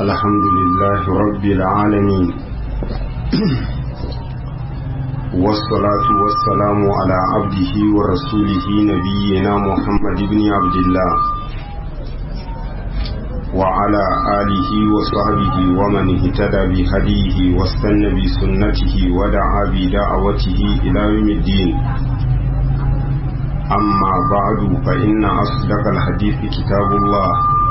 الحمد لله رب العالمين والصلاة والسلام على عبده ورسوله نبينا محمد بن عبد الله وعلى آله وصحبه ومن اهتدى بهديه واستنى بسنته ودعا بدعوته إلى يوم الدين أما بعد فإن أصدق الحديث كتاب الله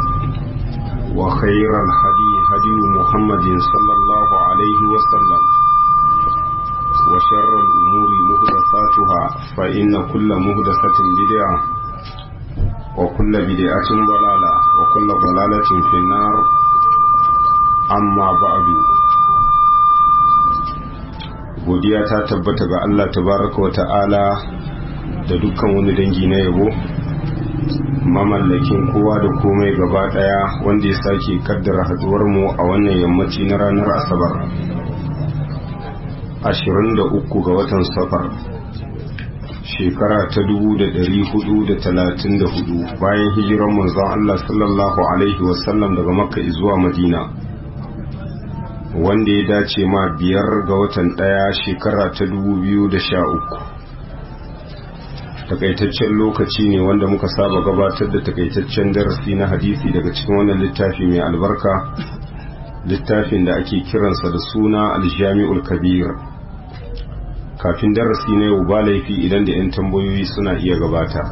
وخير الهدي هدي محمد صلى الله عليه وسلم وشر الأمور مهدفاتها فإن كل مهدفة بدعة وكل بدعة ضلالة وكل ضلالة في النار أما بعد godiya ta tabbata ga Allah tabaraka wa ta'ala da dukkan wani dangi na yabo mamallakin kowa da komai gaba daya wanda ya sake kaddara haduwar mu a wannan yammaci na ranar asabar 23 ga watan safar shekara ta 1434 bayan hijiran manzon Allah sallallahu alaihi wasallam daga makka zuwa madina wanda ya dace ma biyar ga watan daya shekara ta 2013 takaitaccen lokaci ne wanda muka saba gabatar da takaitaccen darasi na hadisi daga cikin wannan littafi mai albarka littafin da ake kiransa da suna aljami'ul kabir kafin darasi na yau ba laifi idan da 'yan tambayoyi suna iya gabata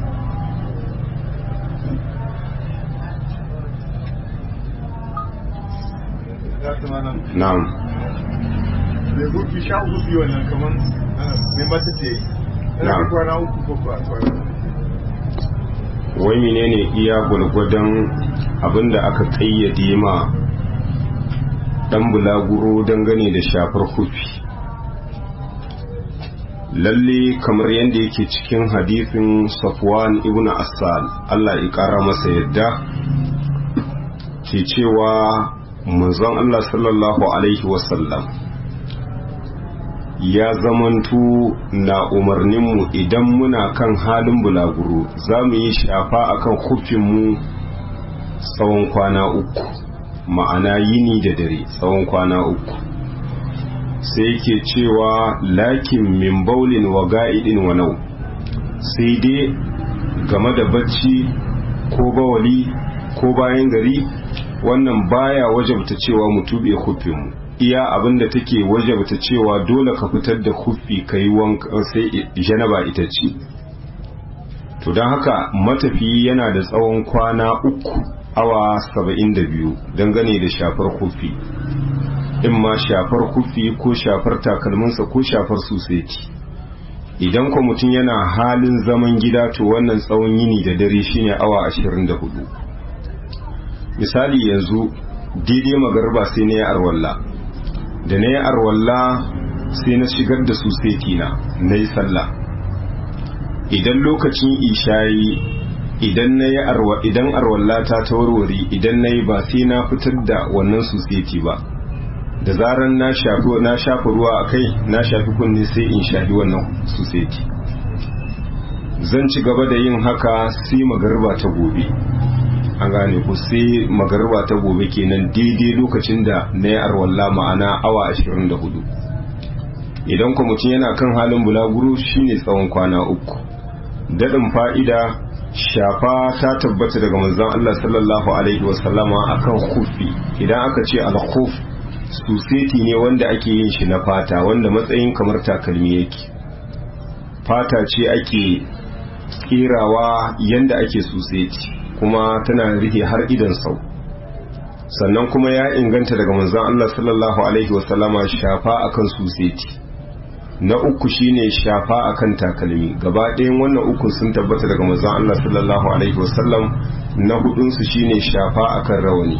na'am mai gurfi sha uku wannan kamar mai mata ce na'am kwana uku ko kwana wai menene iya gwargwadon abinda aka kayyade ma dan bulaguro dangane da shafar hufi lalle kamar yadda yake cikin hadisin safwan ibn assal Allah ya kara masa yadda ke cewa manzon Allah sallallahu alaihi wasallam ya zamantu na umarninmu idan muna kan halin bulaguro za mu yi shafa akan hufinmu tsawon kwana uku ma'ana yini da dare tsawon kwana uku sai yake cewa lakin min baulin wa ga'idin wa nau sai dai game da bacci ko bawali ko bayan gari wannan baya wajabta cewa mu tube hufinmu iya abinda take wajabta cewa dole ka fitar da hufi ka yi wanka sai janaba ita ce to don haka matafiyi yana da tsawon kwana uku awa saba'in da biyu dangane da shafar hufi in ma shafar hufi ko shafar takalminsa ko shafar suseti idan kwa mutum yana halin zaman gida to wannan tsawon yini da dare shine awa ashirin da hudu misali yanzu daidai magarba sai na yi arwalla da na yi arwalla sai na shigar da suseti na na yi sallah idan lokacin ishayi idan na yi arwa idan arwalla ta ta warware idan na yi ba sai na fitar da wannan suseti ba da zaran na shafi na shafi ruwa a kai na shafi kunne sai in shafi wannan suseti zan ci gaba da yin haka sai magarba ta gobe an gane ku sai magarba ta gobe kenan daidai lokacin da na yi arwalla ma'ana awa 24 idan ku mutum yana kan halin bulaguro shine tsawon kwana uku daɗin fa'ida shafa ta tabbata daga manzon Allah sallallahu alaihi wasallama akan kufi idan aka ce al-khuf suseti ne wanda ake yin shi na fata wanda matsayin kamar takalmi yake fata ce ake kirawa yanda ake suseti kuma tana rihe har idan sau sannan kuma ya inganta daga manzon Allah sallallahu alaihi wasallama shafa akan suseti na uku shine shafa akan takalmi gaba ɗayan wannan uku sun tabbata daga manzon Allah sallallahu alaihi wasallam na hudun su shine shafa akan rawani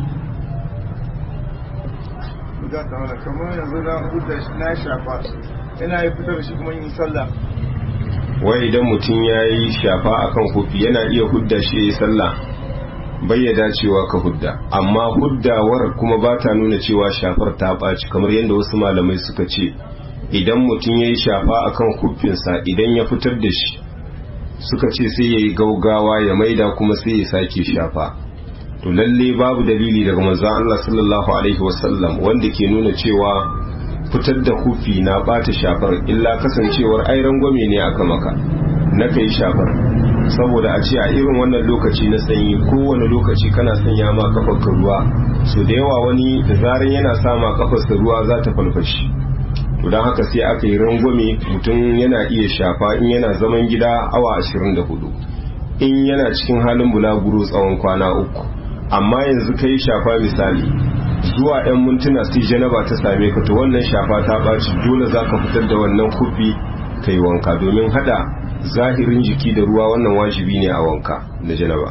za ta mana kamar yanzu na hudda shi na shafa ina yi fitar da shi kuma yin sallah wai idan mutum ya yi shafa akan hufi yana iya hudda shi ya yi sallah bai ya dacewa ka hudda amma huddawar kuma ba ta nuna cewa shafar ta ɓaci kamar yadda wasu malamai suka ce idan mutum ya yi shafa akan hufinsa idan ya fitar da shi suka ce sai ya yi gaugawa ya maida kuma sai ya sake shafa to lalle babu dalili daga manzon Allah sallallahu alaihi wasallam wanda ke nuna cewa fitar da hufi na bata shafar illa kasancewar ai rangwame ne aka maka na kai shafar saboda a ce a irin wannan lokaci na sanyi kowane lokaci kana sanya ma kafarka ruwa so da yawa wani da zaran yana sama kafarsa ruwa za ta falfashi to don haka sai aka yi rangwame mutum yana iya shafa in yana zaman gida awa 24 in yana cikin halin bulaguro tsawon kwana uku amma yanzu ka yi shafa misali zuwa 'yan mintuna sai janaba ta same ka to wannan shafa ta ɓaci dole za ka fitar da wannan kufi ka yi wanka domin hada zahirin jiki da ruwa wannan wajibi ne a wanka da janaba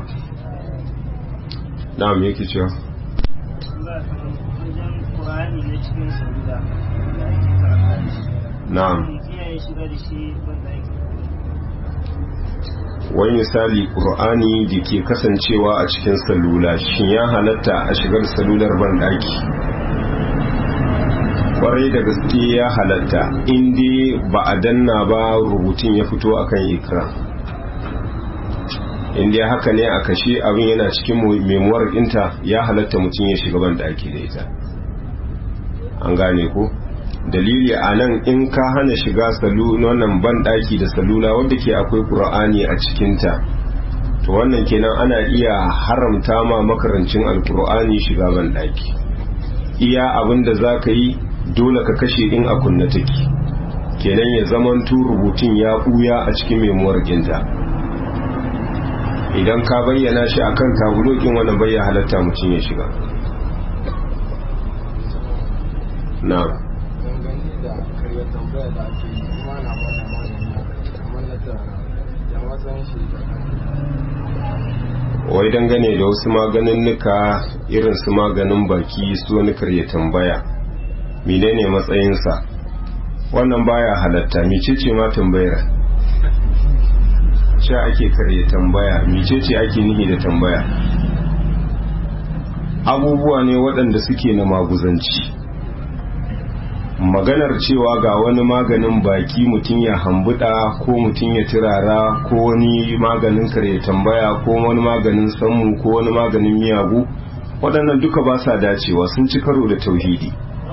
na'am yake cewa na'am wani misali ƙur'ani da ke kasancewa a cikin salula shin ya halatta a shigar salular banɗaki kwarai da gaske ya halatta inda ba a danna ba rubutun ya fito akan ikra inda haka ne a kashe abin yana cikin memuwar ɗinta ya halatta mutum ya shiga banɗaki da ita an gane ko dalili a nan in ka hana shiga wannan banɗaki da salula wadda ke akwai ƙura'ani a cikinta to wannan kenan ana iya haramta ma makarancin alƙur'ani shiga banɗaki iya abin da za ka yi dole ka kashe in a kunna take kenan ya zamanto rubutun ya ɓuya a cikin memuwar ginta idan ka bayyana shi akan tabulokin wannan bayya halatta mutum ya shiga na tambaya da ake yi kuma na bada magani kamar na tara ya matsayin shi wai dangane da wasu maganin nuka irin su maganin baki su wani karya tambaya menene matsayinsa wannan baya halatta mecece ma tambayar sha ake karya tambaya mecece ake nihi da tambaya abubuwa ne waɗanda suke na maguzanci maganar cewa ga wani maganin baki mutum ya hambuda ko mutum ya turara ko wani maganin kare tambaya ko wani maganin sammu ko wani maganin miyagu waɗannan duka ba sa dacewa sun ci karo da tauhidi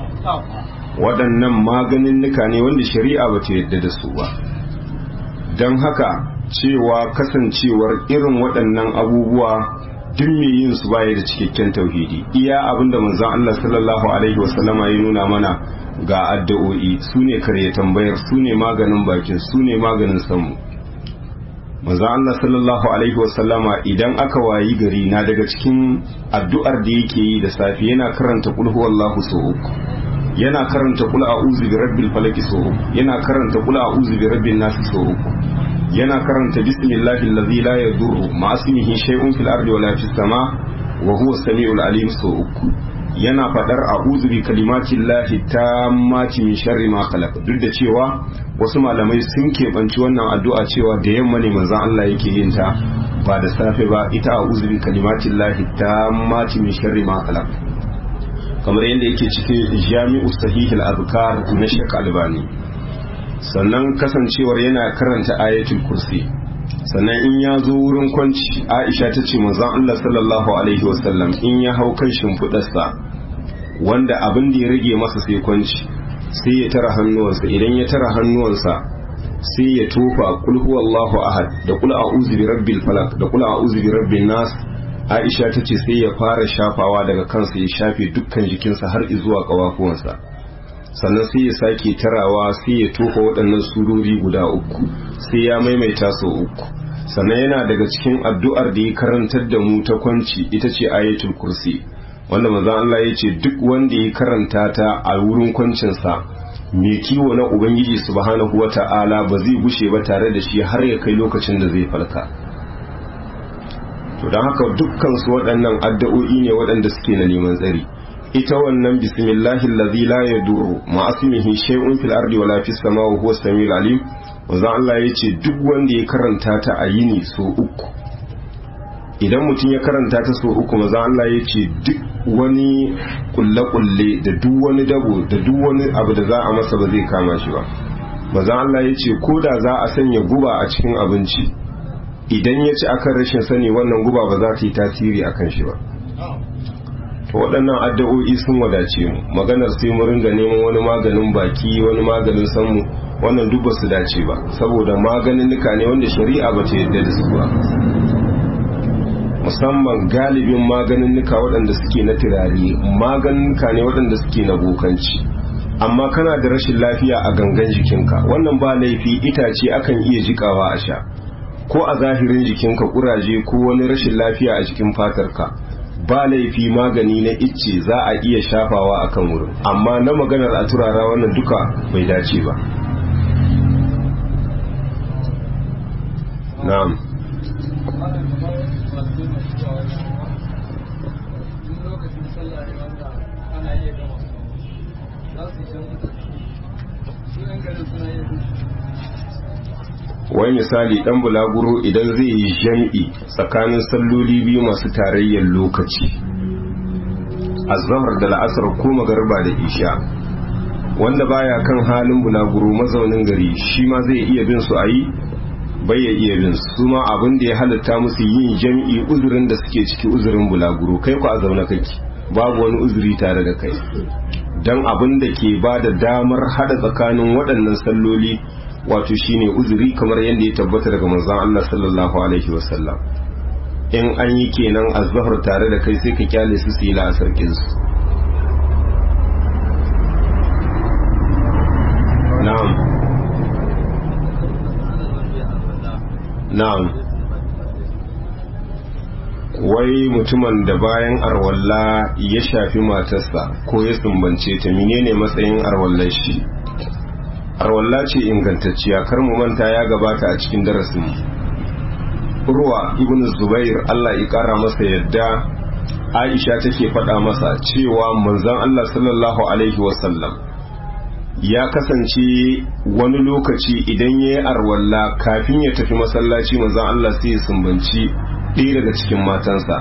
waɗannan maganin nuka ne wanda shari'a ba ta yadda da su ba don haka cewa kasancewar irin waɗannan abubuwa duk mai yin su baya da cikakken tauhidi iya abinda manzon Allah sallallahu alaihi wasallama ya nuna mana ga addu'o'i su ne karya tambayar su ne maganin bakin su ne maganin samu maza Allah sallallahu alaihi wasallama idan aka wayi gari na daga cikin addu'ar da yake yi da safi yana karanta kul huwallahu so uku yana karanta kul a'udhu bi rabbil falaq so uku yana karanta kul a'udhu bi rabbin nas so uku yana karanta bismillahi allazi la yadurru ma ismihi shay'un fil ardi wala fis sama wa huwa as-sami'ul alim so uku yana fadar a'udhu bi kalimatin lahi tammati min sharri ma khalaq duk da cewa wasu malamai sun keɓanci wannan addu'a cewa da yamma ne manzon Allah yake yin ta ba da safe ba ita a'udhu bi kalimatin lahi tammati min sharri ma khalaq kamar yadda yake cikin jami'u sahih al-azkar na Sheikh Albani sannan kasancewar yana karanta ayatul kursi sannan in ya zo wurin kwanci aisha ta ce manzon Allah sallallahu alaihi wasallam in ya hau kan shimfiɗarsa wanda abin da ya rage masa sai kwanci sai ya tara hannuwansa idan ya tara hannuwansa sai ya tofa kul huwallahu ahad da kul a'udhu bi rabbil falaq da kul a'udhu bi rabbin nas aisha ta ce sai ya fara shafawa daga kansa ya shafe dukkan jikinsa har zuwa kawafuwansa sannan sai ya sake tarawa sai ya tofa waɗannan surori guda uku sai ya maimaita sau uku sannan yana daga cikin addu'ar da ya karantar da mu ta kwanci ita ce ayatul kursi wanda manzon Allah ya ce duk wanda ya karanta ta a wurin kwancinsa mai kiwo na ubangiji subhanahu wata'ala ba zai gushe ba tare da shi har ya kai lokacin da zai falka to don haka dukkan su waɗannan addu'o'i ne waɗanda suke na neman tsari ita wannan bismillahi allazi la yadurru ma asmihi shay'un fil ardi wala fis samai huwa samiul alim wanda Allah yace duk wanda ya karanta ta a yini so uku idan mutum ya karanta ta so uku maza Allah yace duk wani kulle kulle da duk wani dabo da duk wani abu da za a masa ba zai kama shi ba maza Allah yace ko da za a sanya guba a cikin abinci idan ya ci akan rashin sani wannan guba ba za ta yi tasiri akan shi ba to waɗannan addu'o'i sun wadace mu maganar sai mu ringa neman wani maganin baki wani maganin sanmu wannan duk ba su dace ba saboda maganin nuka ne wanda shari'a ba ta yadda da su ba musamman galibin maganin nuka waɗanda suke na turare maganin nuka ne waɗanda suke na bokanci amma kana da rashin lafiya a gangan jikinka wannan ba laifi itace akan iya jikawa a sha ko a zahirin jikinka kuraje ko wani rashin lafiya a jikin fatarka ba laifi magani na icce za a iya shafawa akan wurin amma na maganar a turara wannan duka bai dace ba na'am wai misali dan bulaguro idan zai yi jam'i tsakanin salloli biyu masu tarayyar lokaci azhar da la'asar ko magarba da isha wanda baya kan halin bulaguro mazaunin gari shi ma zai iya bin su ayi bai ya iya bin su ma abin da ya halatta musu yin jam'i uzurin da suke ciki uzurin bulaguro kai ku a zaune kake babu wani uzuri tare da kai dan abin da ke ba da damar hada tsakanin waɗannan salloli wato shine uzuri kamar yadda ya tabbata daga manzon Allah sallallahu alaihi wasallam in an yi kenan azhar tare da kai sai ka kyale su su yi la'asar kinsu na'am na'am wai mutumin da bayan arwalla ya shafi matarsa ko ya sumbance ta menene matsayin arwallar shi arwalla ce ingantacciya kar mu manta ya gabata a cikin darasin urwa ibn zubair Allah ya kara masa yadda aisha take faɗa masa cewa manzon Allah sallallahu alaihi wasallam ya kasance wani lokaci idan ya yi arwalla kafin ya tafi masallaci manzon Allah sai ya sumbanci ɗaya daga cikin matansa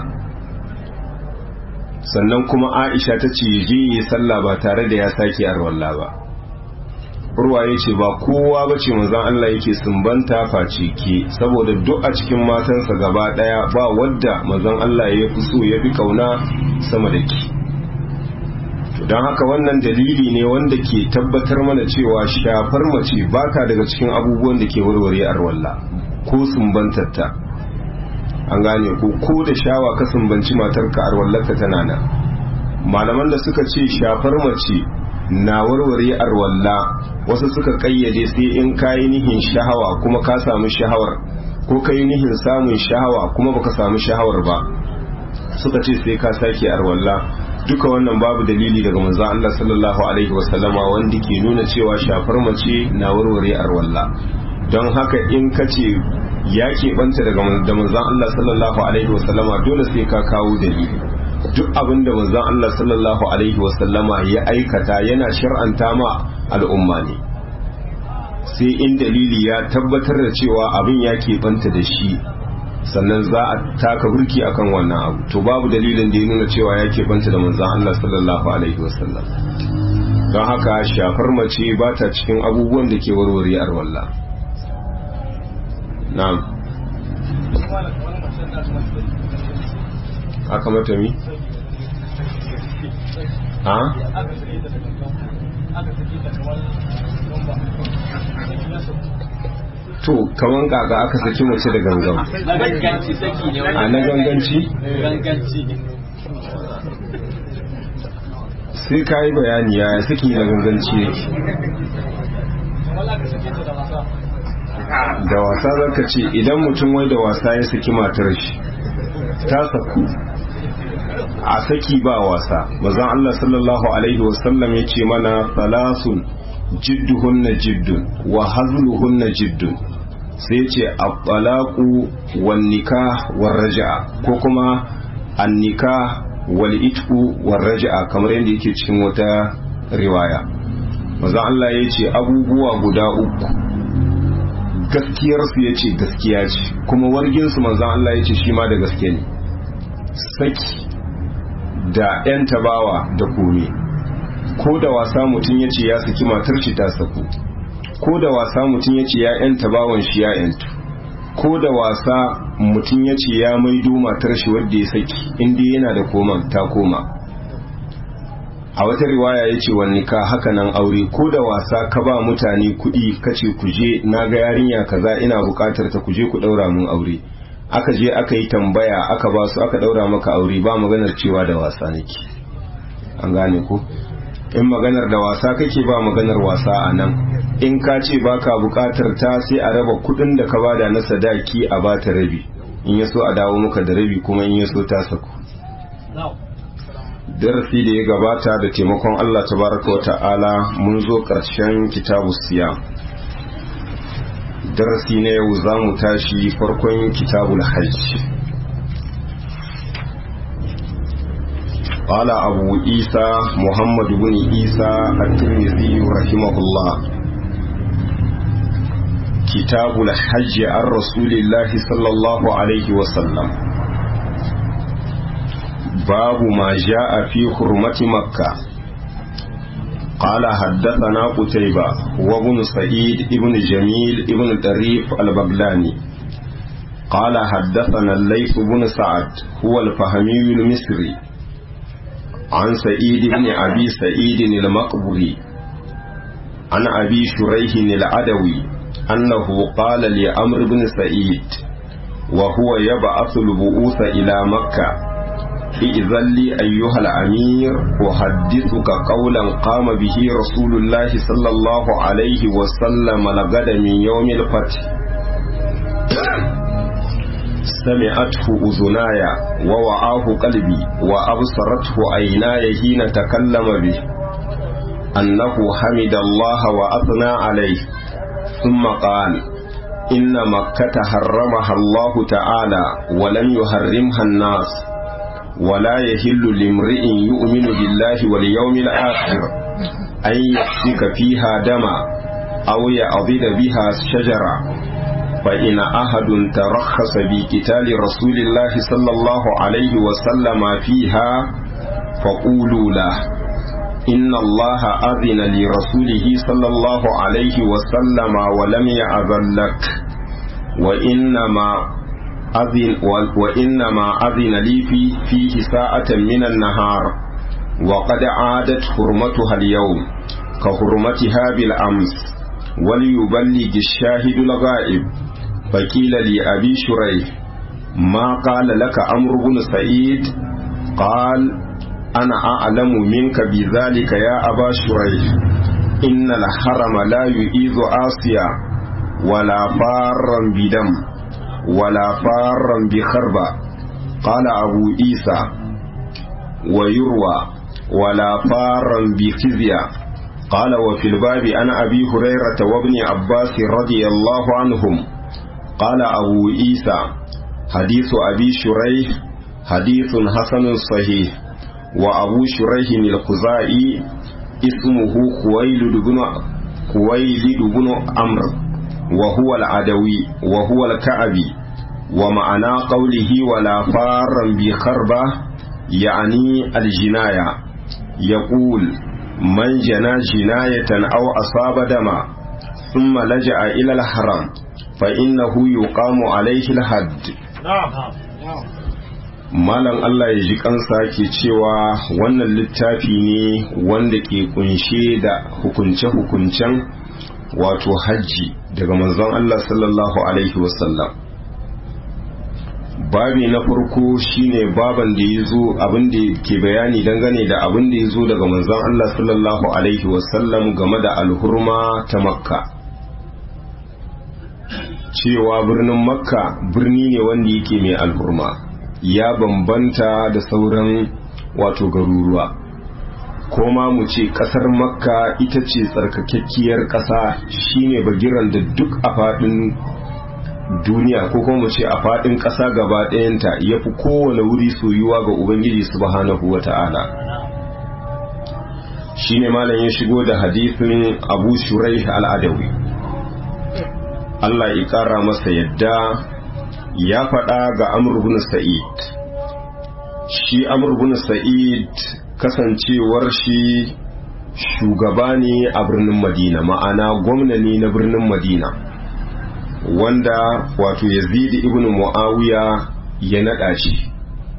sannan kuma aisha ta ce je yi sallah ba tare da ya sake arwalla ba urwa ya ce ba kowa ba ce manzan Allah yake sumbanta face ke saboda duk a cikin matansa gaba daya ba wadda manzan Allah ya fi so ya fi kauna sama da ki don haka wannan dalili ne wanda ke tabbatar mana cewa shafar mace ba ta daga cikin abubuwan da ke warware arwalla ko sumbantarta an gane ko ko da shawa ka sumbanci matarka arwallarka tana nan malaman da suka ce shafar mace na warware arwalla wasu suka kayyade sai in kayi nihin shahawa kuma ka samu shahawar ko kayi nihin samun shahawa kuma baka samu shahawar ba suka ce sai ka sake arwalla duka wannan babu dalili daga manzo Allah sallallahu alaihi wasallama wanda ke nuna cewa shafar mace na warware arwalla don haka in ka ce ya keɓanta daga da manzon Allah sallallahu alaihi wasallama dole sai ka kawo dalili duk abin da manzon Allah sallallahu alaihi wasallama ya aikata yana shar'anta ma al'umma ne sai in dalili ya tabbatar da cewa abin ya keɓanta da shi sannan za a taka burki akan wannan abu to babu dalilin da ya nuna cewa ya keɓanta da manzon Allah sallallahu alaihi wasallam don haka shafar mace ba ta cikin abubuwan da ke warware arwallah na'am aka mata mi? ha? to kaman kaka aka saki mace da gangan a na ganganci? sai ka yi bayani ya saki na ganganci yake da wasa zaka ce idan mutum wai da wasa ya saki matar shi ta saku a saki ba wasa mazan Allah sallallahu alaihi wasallam ya ce mana salasun jidduhunna jiddun wa hazluhunna jiddun sai ce at-talaqu wan nikah war raj'a ko kuma an-nikah wal itqu war raj'a kamar yadda yake cikin wata riwaya mazan Allah ya ce abubuwa guda uku gaskiyarsu ya ce gaskiya ce kuma warginsu manzan Allah ya ce shi ma da gaske ne saki da 'yan tabawa da kome ko da wasa mutum ya ce ya saki matar shi ta saku ko da wasa mutum ya ce ya 'yan tabawan shi ya 'yantu ko da wasa mutum ya ce ya maido matar shi wadda ya saki inda yana da koma ta koma a wata riwaya ya ce wani ka haka nan aure ko da wasa ka ba mutane kuɗi ka ce ku je na ga yarinya kaza ina buƙatar ta ku je ku ɗaura mun aure aka je aka yi tambaya aka ba su aka ɗaura maka aure ba maganar cewa da wasa nake an gane ko in maganar da wasa kake ba maganar wasa a nan in ka ce baka buƙatar ta sai a raba kuɗin da ka bada na sadaki a bata rabi in ya so a dawo maka da rabi kuma in ya so ta saku darasi da ya gabata da taimakon Allah tabaraka wa ta'ala mun zo ƙarshen kitabu siya darasi na yau za mu tashi farkon kitabul hajj قال أبو عيسى محمد بن عيسى الترمذي رحمه الله كتاب الحج عن رسول الله صلى الله عليه وسلم باب ما جاء في حرمة مكة قال حدثنا قتيبة وابن سعيد ابن جميل ابن طريف البغلاني قال حدثنا الليث بن سعد هو الفهمي المصري عن سعيد بن أبي سعيد المقبري عن أبي شريح العدوي أنه قال لأمر بن سعيد وهو يبعث البؤوس إلى مكة إذن لي أيها الأمير أحدثك قولا قام به رسول الله صلى الله عليه وسلم لغد من يوم الفتح سمعته أذناي ووعاه قلبي وأبصرته عيناي حين تكلم به أنه حمد الله وأثنى عليه ثم قال إن مكة حرمها الله تعالى ولم يحرمها الناس ولا يهل لامرئ يؤمن بالله واليوم الآخر أن يسفك فيها دما أو يعضد بها شجرة فإن أحد ترخص بقتال رسول الله صلى الله عليه وسلم فيها فقولوا له إن الله أذن لرسوله صلى الله عليه وسلم ولم يأذن لك وإنما أذن وإنما أذن لي في فيه ساعة من النهار وقد عادت حرمتها اليوم كحرمتها بالأمس وليبلغ الشاهد الغائب فقيل لأبي شريح ما قال لك أمر بن سعيد قال أنا أعلم منك بذلك يا أبا شريح إن الحرم لا يؤيذ آسيا ولا فارا بدم ولا فارا بخربة قال أبو عيسى ويروى ولا فارا بخزيا قال وفي الباب عن أبي هريرة وابن عباس رضي الله عنهم قال أبو عيسى حديث أبي شريح حديث حسن صحيح وأبو شريح الخزائي اسمه خويلد بن خويلد بن عمرو وهو العدوي وهو الكعبي ومعنى قوله ولا فارا بخربة يعني الجناية يقول من جنى جناية أو أصاب دما ثم لجأ إلى الحرم فإنه يقام عليه الحد Malam Allah ya ji kansa ke cewa wannan littafi ne wanda ke kunshe da hukunce-hukuncen wato hajji daga manzon Allah sallallahu Alaihi wasallam. Babi na farko shine baban da ya zo abin da ke bayani dangane da abin da ya zo daga manzon Allah sallallahu Alaihi wasallam game da alhurma ta Makka. Cewa birnin Makka birni ne wanda yake mai alhurma. ya bambanta da sauran wato garuruwa ko ma mu ce kasar makka ita ce tsarkakakkiyar ƙasa shine bagiran da duk a faɗin duniya ko kuma mu ce a faɗin ƙasa gaba ɗayanta ya fi kowane wuri soyuwa ga ubangiji subhanahu wa ta'ala shine malam ya shigo da hadisin abu shurai al'adawi Allah ya ƙara masa yadda ya faɗa ga Amr ibn Sa'id shi Amr ibn Sa'id kasancewar shi shugaba ne a birnin Madina ma'ana gwamna ne na birnin Madina wanda wato yazid ibn muawiya ya nada shi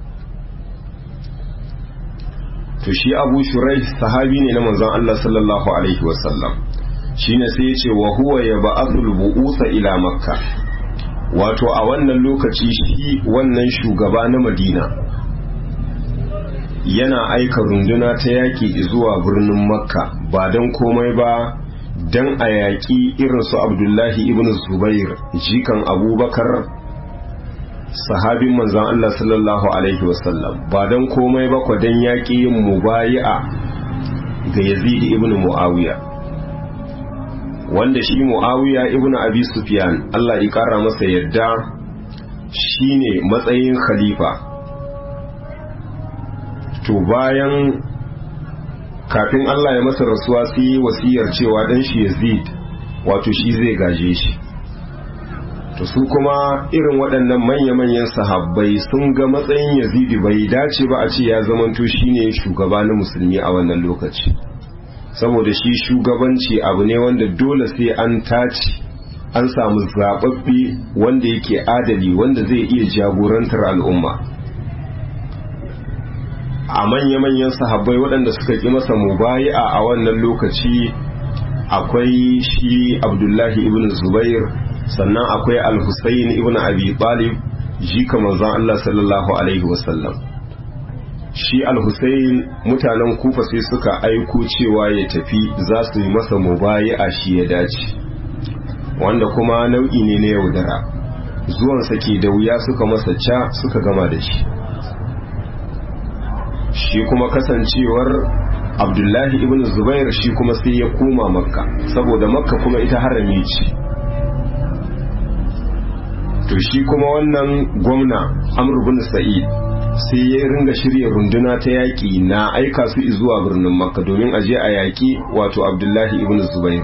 to shi abu shurai sahabi ne na manzon Allah sallallahu alaihi wasallam shine sai ya ce wa huwa ya ba'athul bu'usa ila makka wato a wannan lokaci shi wannan shugaba na madina yana aika runduna ta yaƙi zuwa birnin makka ba don komai ba don a yaƙi irinsu abdullahi ibn zubair jikan abubakar sahabin manzan Allah sallallahu alaihi wasallam ba don komai ba kwa don yaƙi yin mubayi'a ga yazid ibn muawiya wanda shi muawiya ibn abi sufyan Allah ya ƙara masa yadda shine matsayin khalifa to bayan kafin Allah ya masa rasuwa sai yi wasiyar cewa dan shi Yazid wato shi zai gaje shi to su kuma irin waɗannan manya-manyan sahabbai sun ga matsayin Yazid bai dace ba a ce ya zamanto shine shugaba na musulmi a wannan lokaci saboda shi shugabanci abu ne wanda dole sai an tace an samu zababbe wanda yake adali wanda zai iya jagorantar al'umma a manya-manyan sahabbai waɗanda suka ƙi masa mubayi'a a wannan lokaci akwai shi abdullahi ibn zubair sannan akwai al-husayn ibn abi talib jika manzon Allah sallallahu alaihi wasallam shi al-husayn mutanen kufa sai suka aiko cewa ya tafi za su yi masa mubayi'a shi ya dace wanda kuma nau'i ne na yaudara zuwansa ke da wuya suka masa ca suka gama da shi shi kuma kasancewar abdullahi ibn zubair shi kuma sai ya koma makka saboda makka kuma ita harami ce to shi kuma wannan gwamna amr bin sa'id sai ya ringa shirya runduna ta yaƙi na aika su zuwa birnin makka domin aje a yaƙi wato abdullahi ibn zubair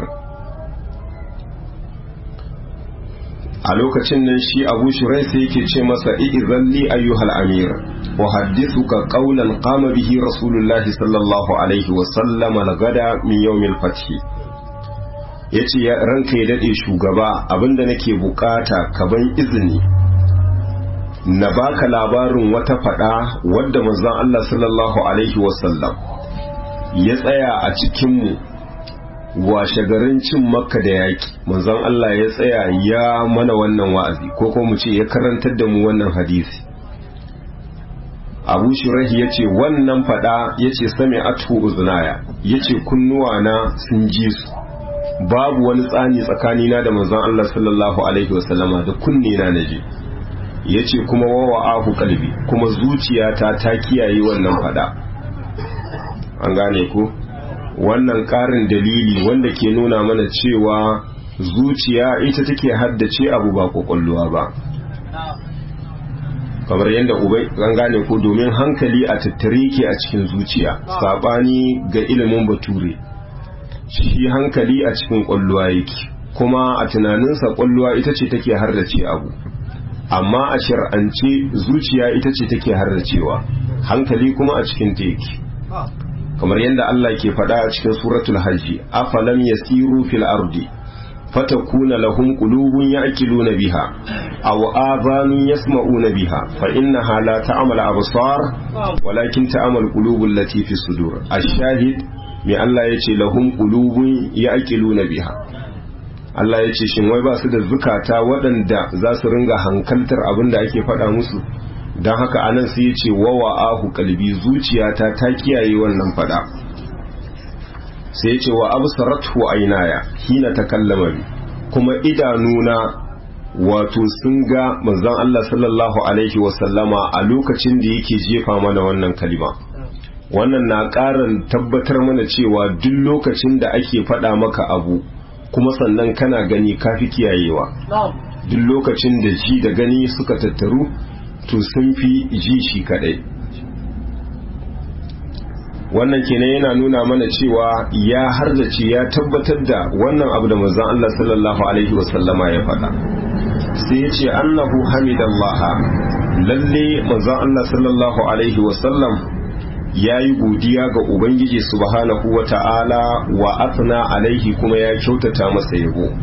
a lokacin nan shi abu shurai sai yake ce masa i'izalli ayyuhal amir wa haddithuka qawlan qama bihi rasulullahi sallallahu alaihi wa sallama lagada min yawmil fath yace ya ranka ya dade shugaba abinda nake bukata ka ban izini na baka labarin wata fada wadda manzon Allah sallallahu alaihi wa sallam ya tsaya a cikin mu washe garin cin makka da yaki manzon Allah ya tsaya ya mana wannan wa'azi ko kuma mu ce ya karantar da mu wannan hadisi abu shirahi ya ce wannan fada ya ce sami atu uzunaya ya ce kunnuwana sun ji su babu wani tsani tsakanina da manzon Allah sallallahu alaihi wasallama da kunne na naje ya ce kuma wawa ahu kalbi kuma zuciyata ta kiyaye wannan fada an gane ku wannan ƙarin dalili wanda ke nuna mana cewa zuciya ita take haddace abu ba kwakwalluwa ba kamar yadda ubai an gane ko domin hankali a tattare ke a cikin zuciya sabani ga ilimin bature shi hankali a cikin kwalluwa yake kuma a tunaninsa kwalluwa ita ce take hardace abu amma a shir'ance zuciya ita ce take hardacewa hankali kuma a cikin ta yake kamar yadda Allah ke faɗa a cikin suratul hajji afalam yasiru fil ardi fatakuna lahum qulubun ya'qiluna biha aw adhanun yasma'una biha fa innaha la ta'mal absar walakin ta'mal qulubul lati fi sudur ash-shahid me Allah yace lahum qulubun ya'qiluna biha Allah yace shin wai ba su da zukata waɗanda za su ringa hankaltar abin da ake faɗa musu don haka anan sai yace wawa ahu kalbi zuciyata ta kiyaye wannan faɗa sai ya ce wa absaratu ainaya hina takallama bi kuma idanuna wato sun ga manzon Allah sallallahu alaihi wasallama a lokacin da yake jefa mana wannan kalima wannan na ƙarin tabbatar mana cewa duk lokacin da ake faɗa maka abu kuma sannan kana gani kafi kiyayewa duk lokacin da ji da gani suka tattaru to sun fi ji shi kadai wannan kenan yana nuna mana cewa ya harzace ya tabbatar da wannan abu da manzon Allah sallallahu alaihi wasallama ya faɗa sai ya ce annahu hamidallaha lalle manzon Allah sallallahu alaihi wasallam ya yi godiya ga ubangiji subhanahu wa ta'ala wa athna alaihi kuma ya kyautata masa yabo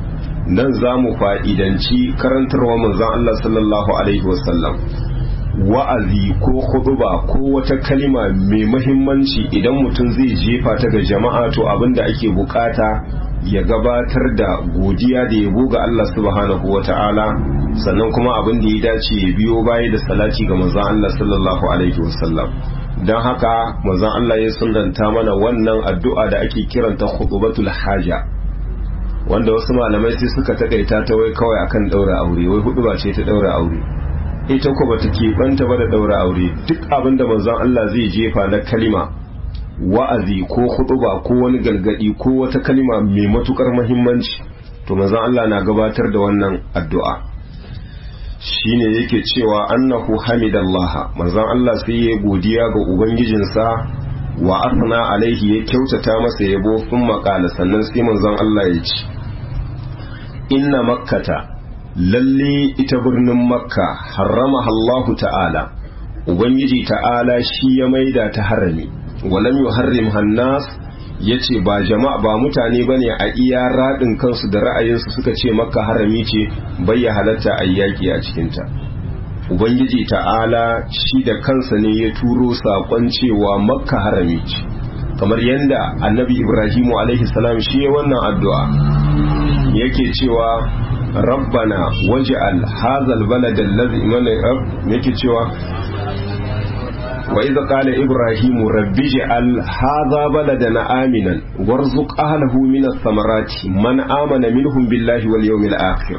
nan za mu fa'idanci karantarwa manzon Allah sallallahu alaihi wasallam wa'azi ko huduba ko wata kalima mai mahimmanci idan mutum zai jefa ta ga jama'a to abinda ake bukata ya gabatar da godiya da yabo ga Allah subhanahu wa ta'ala sannan kuma abin da ya dace ya biyo baya da salati ga manzon Allah sallallahu alaihi wasallam don haka manzon Allah ya sunanta mana wannan addu'a da ake kiranta khutbatul haja wanda wasu malamai sai suka takaita ta wai kawai akan daura aure wai hudu ce ta daura aure ita ko bata keɓanta ba da daura aure duk abin da manzon Allah zai jefa na kalima wa'azi ko huɗuba ko wani galgadi ko wata kalima mai matukar muhimmanci to manzon Allah na gabatar da wannan addu'a shine yake cewa annahu hamidallaha manzon Allah sai ya godiya ga ubangijinsa wa asna alaihi ya kyautata masa yabo sun maƙala sannan sai manzon Allah ya ce inna makkata lalle ita birnin makka harrama Allahu ta'ala ubangiji ta'ala shi ya maida ta harami walam yuharrim hannas yace ba jama'a ba mutane bane a iya radin kansu da ra'ayinsu suka ce makka harami ce bai ya halatta ayyaki a cikin ta ubangiji ta'ala shi da kansa ne ya turo sakon cewa makka harami ce kamar yadda annabi ibrahimu alaihi salam shi ya wannan addu'a yake cewa rabbana waj'al hadha albalad alladhi yake cewa wa idh qala ibrahim rabbi ij'al hadha baladan aminan warzuq ahlihi min ath-thamarati man amana minhum billahi wal yawmil akhir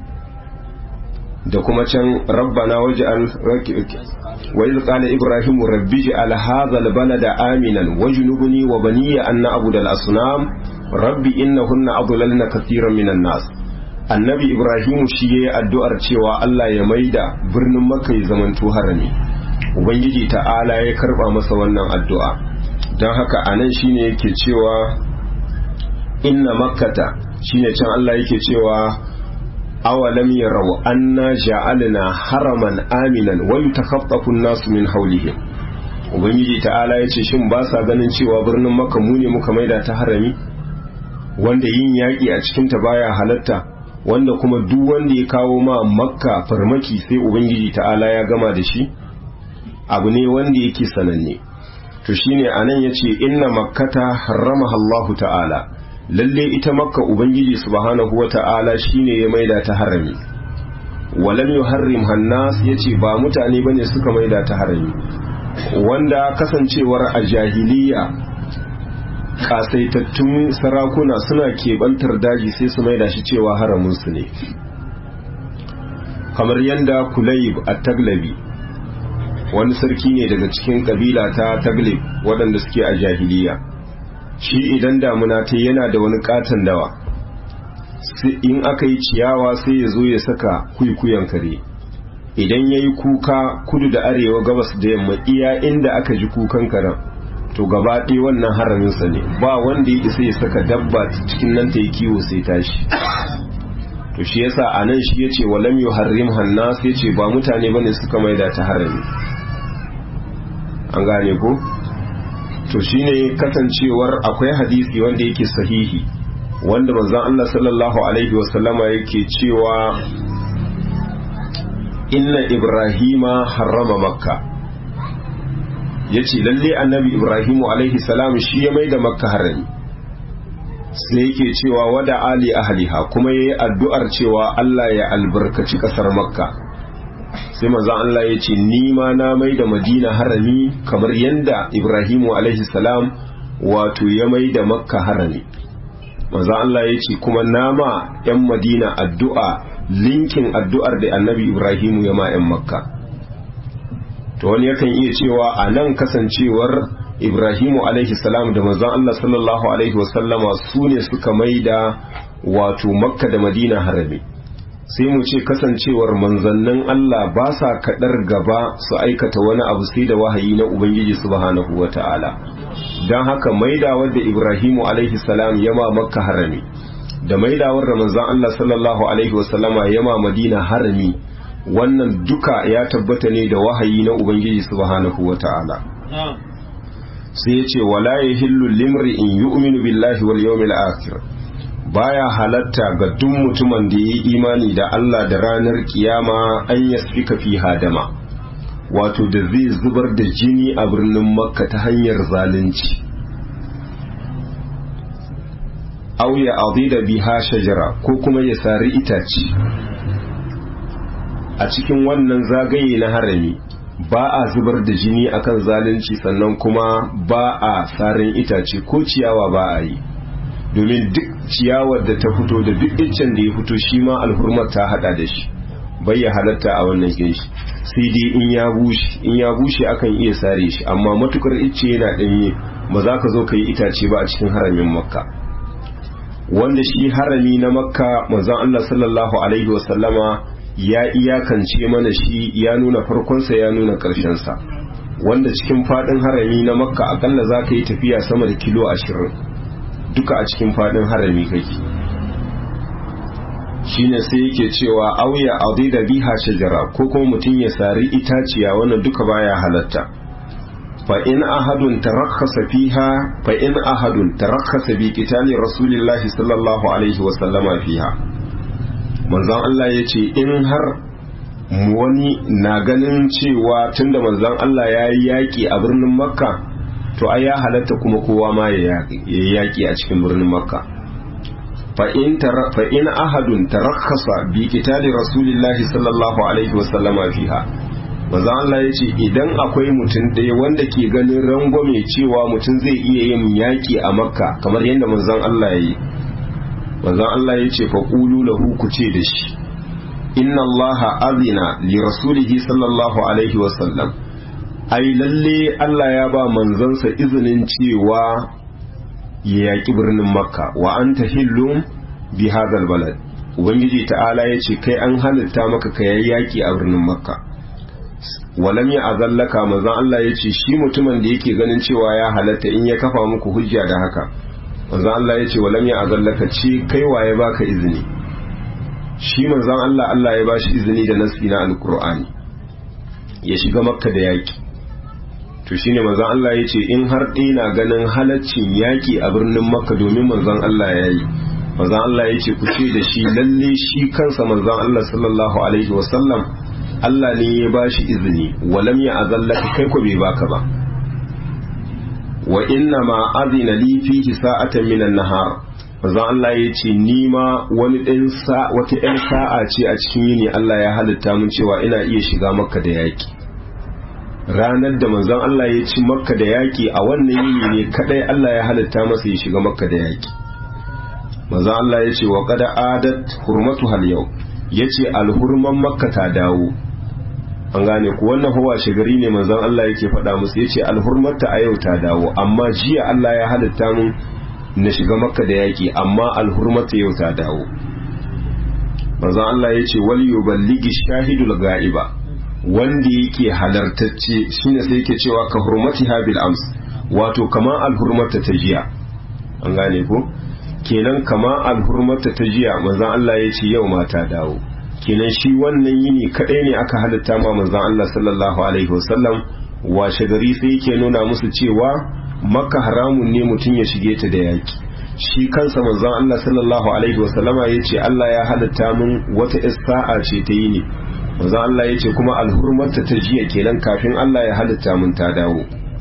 da kuma can rabbana waj'al wa idh qala ibrahim rabbi ij'al hadha albalada aminan wajnubni wa baniya an na'budu al-asnam rabbi innahunna adlalna katiran minan nas annabi ibrahim shi yayi addu'ar cewa Allah ya maida birnin makka ya zamanto harami ubangiji ta'ala ya karba masa wannan addu'a don haka anan shine yake cewa inna makkata shine can Allah yake cewa awalam yarau anna ja'alna haraman aminan wa yatakhaffafu an-nasu min hawlihim ubangiji ta'ala yace shin ba sa ganin cewa birnin makka mu ne muka maida ta harami wanda yin yaƙi a cikin ta baya halatta wanda kuma duk wanda ya kawo ma makka farmaki sai ubangiji ta'ala ya gama da shi abu ne wanda yake sananne to shine anan yace inna makkata harramaha Allahu ta'ala lalle ita makka ubangiji subhanahu wata'ala shine ya maida ta harami walam yuharrim hannas yace ba mutane bane suka maida ta harami wanda kasancewar a jahiliya kasaitattun sarakuna suna keɓantar daji sai su maida shi cewa haraminsu ne kamar yadda kulayib a taglabi wani sarki ne daga cikin kabila ta taglib waɗanda suke a jahiliya shi idan damuna ta yana da wani katon dawa in aka yi ciyawa sai ya zo ya saka kuikuyan kare idan ya yi kuka kudu da arewa gabas da yamma iya inda aka ji kukan karen to gaba ɗaya wannan haraminsa ne ba wanda ya isa ya saka dabba cikin nan ta yi kiwo sai tashi to shi yasa a nan shi ya ce walam yu harrim hannas ya ce ba mutane bane suka maida ta harami an gane ko to shine kasancewar akwai hadisi wanda yake sahihi wanda manzon Allah sallallahu alaihi wasallama yake cewa inna ibrahima harrama makka yace lalle annabi ibrahimu alaihi salam shi ya maida makka harami sai yake cewa wada ali ahliha kuma yayi addu'ar cewa Allah ya albarkaci kasar makka sai manzo Allah ya ce ni ma na mai da madina harami kamar yanda ibrahimu alaihi salam wato ya mai da makka harami manzo Allah ya ce kuma na ma yan madina addu'a linkin addu'ar da annabi ibrahimu ya ma yan makka to wani yakan iya cewa a nan kasancewar ibrahimu alaihi salam da manzon Allah sallallahu alaihi wasallama su ne suka mai da wato makka da madina harami sai mu ce kasancewar manzannin Allah ba sa kaɗar gaba su aikata wani abu sai da wahayi na Ubangiji subhanahu wa ta'ala don haka maidawar da Ibrahimu alaihi salam yama makka harami da maidawar da manzan Allah sallallahu alaihi wasallama yama madina harami wannan duka ya tabbata ne da wahayi na Ubangiji subhanahu wa ta'ala sai ya ce wala ya hillu limri in yu'minu billahi wal yawmil akhir baya halatta ga duk mutumin da ya yi imani da Allah da ranar kiyama an yasfika fi hadama wato da zai zubar da jini a birnin makka ta hanyar zalunci aw ya adida biha shajara ko kuma ya sari itace a cikin wannan zagaye na harami ba a zubar da jini akan zalunci sannan kuma ba a sarin itace ko ciyawa ba a yi domin duk ciyawar da ta fito da duk iccen da ya fito shi ma alhurmar ta hada da shi bai ya halatta a wannan ginshi sai dai in ya bushe in ya bushe akan iya sare shi amma matukar icce yana danye ba za ka zo ka yi itace ba a cikin haramin makka wanda shi harami na makka manzon Allah sallallahu alaihi wasallama ya iyakance mana shi ya nuna farkonsa ya nuna sa wanda cikin fadin harami na makka akalla za ka yi tafiya sama da kilo ashirin duka a cikin fadin harami kake shine sai yake cewa auya da biha shajara ko kuma mutum ya sari itaciya wannan duka baya halatta fa in ahadun tarakhasa fiha fa in ahadun tarakhasa bi qitali rasulillahi sallallahu alaihi wa sallama fiha manzon Allah yace in har wani na ganin cewa tunda manzon Allah ya yi yaki a birnin makka to ai ya halatta kuma kowa ma ya yaki a cikin birnin makka fa in fa in ahadun tarakhasa bi qitali rasulillahi sallallahu alaihi wa sallama fiha manzo Allah ya ce idan akwai mutum ɗaya wanda ke ganin rangwame cewa mutum zai iya yin yaƙi a makka kamar yadda manzon Allah ya yi manzon Allah ya ce fa qulu lahu ku ce da shi inna Allah azina li rasulihi sallallahu alaihi wa sallam ai lalle Allah ya ba manzansa izinin cewa ya yaƙi birnin makka wa anta hillum bi hadal balad ubangiji ta'ala ya ce kai an halitta maka ka yaƙi a birnin makka walam ya azallaka manzon Allah ya ce shi mutumin da yake ganin cewa ya halatta in ya kafa muku hujja da haka manzon Allah ya ce walam ya azallaka ce kai waye baka izini shi manzon Allah Allah ya bashi izini da nasi na alkur'ani ya shiga makka da yaki to shine manzon Allah ya ce in har na ganin halaccin yaki a birnin makka domin manzon Allah ya yi manzon Allah ya ce ku ce da shi lalle shi kansa manzon Allah sallallahu alaihi wasallam Allah ne ya ba shi izini walam ya azallaka kai ko bai baka ba wa inna ma azina li fihi sa'atan minan nahar manzo Allah ya ce ni ma wani ɗan sa wata ɗan sa'a ce a cikin yini Allah ya halitta mun cewa ina iya shiga makka da yaki ranar da manzon Allah ya ci makka da yaki a wannan yini ne kadai Allah ya halitta masa ya shiga makka da yaki manzo Allah ya ce wa qad adat hurmatu hal yau yace alhurman makka ta dawo an gane ku wannan hawa shigari ne manzon Allah yake faɗa musu yace alhurmarta a yau ta dawo amma jiya Allah ya halitta mun na shiga makka da yaki amma alhurmarta yau ta dawo manzon Allah yace wal yuballigi shahidul ga'iba wanda yake halartacce shine sai yake cewa ka hurmatiha bil ams wato kama alhurmarta ta jiya an gane ku kenan kama alhurmarta ta jiya manzon Allah yace yau ma ta dawo kenan shi wannan yini kadai ne aka halitta ma manzon Allah sallallahu alaihi wasallam washe gari sai yake nuna musu cewa makka haramun ne mutum ya shige ta da yaki shi kansa manzon Allah sallallahu alaihi wasallama yace Allah ya halitta mun wata sa'a ce ta yini manzon Allah yace kuma alhurmarta ta jiya kenan kafin Allah ya halitta mun ta dawo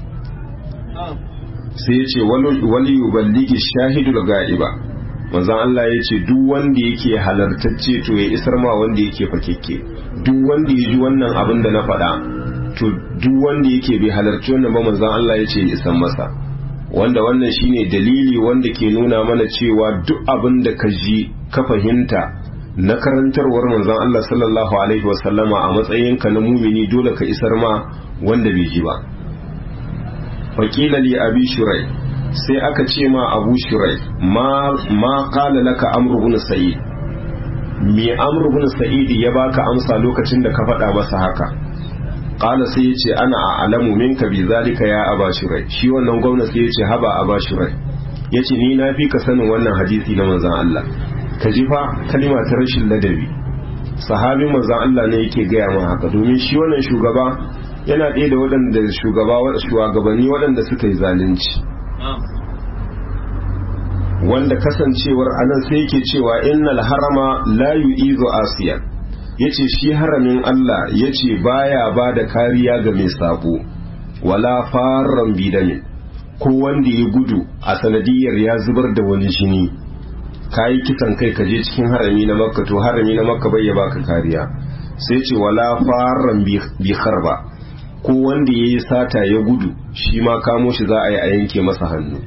sai yace wali yuballigi shahidul ga'iba manzon Allah ya ce duk wanda yake halartacce to ya isar ma wanda yake fakekke duk wanda ya ji wannan abin da na faɗa to duk wanda yake bai halarci wannan ba manzon Allah ya ce ya isar masa wanda wannan shine dalili wanda ke nuna mana cewa duk abin da ka ji ka fahimta na karantarwar manzon Allah sallallahu alaihi wasallama a matsayinka na mumini dole ka isar ma wanda bai ji ba faqila li abi shurai sai aka ce ma abu shirai ma kala laka amru bin sa'id me amru bin sa'id ya baka amsa lokacin da ka faɗa masa haka kala sai yace ana a'lamu minka bi zalika ya aba shirai shi wannan gwamna sai yace haba aba shirai yace ni na fi ka sanin wannan hadisi na manzon Allah ka ji fa kalima ta rashin ladabi sahabin manzon Allah ne yake gaya ma haka domin shi wannan shugaba yana ɗaya da waɗanda shugaba shugabanni waɗanda suka yi zalunci wanda kasancewar anan sai yake cewa innal harama la yu'izu asiyan yace shi haramin Allah yace baya ba da kariya ga mai sabo wala farran bidami ko wanda ya gudu a sanadiyar ya zubar da wani jini kayi kisan kai ka je cikin harami na makka to harami na makka bai ya baka kariya sai ce wala farran bi harba ko wanda ya yi sata ya gudu shi ma kamo shi za a yi a yanke masa hannu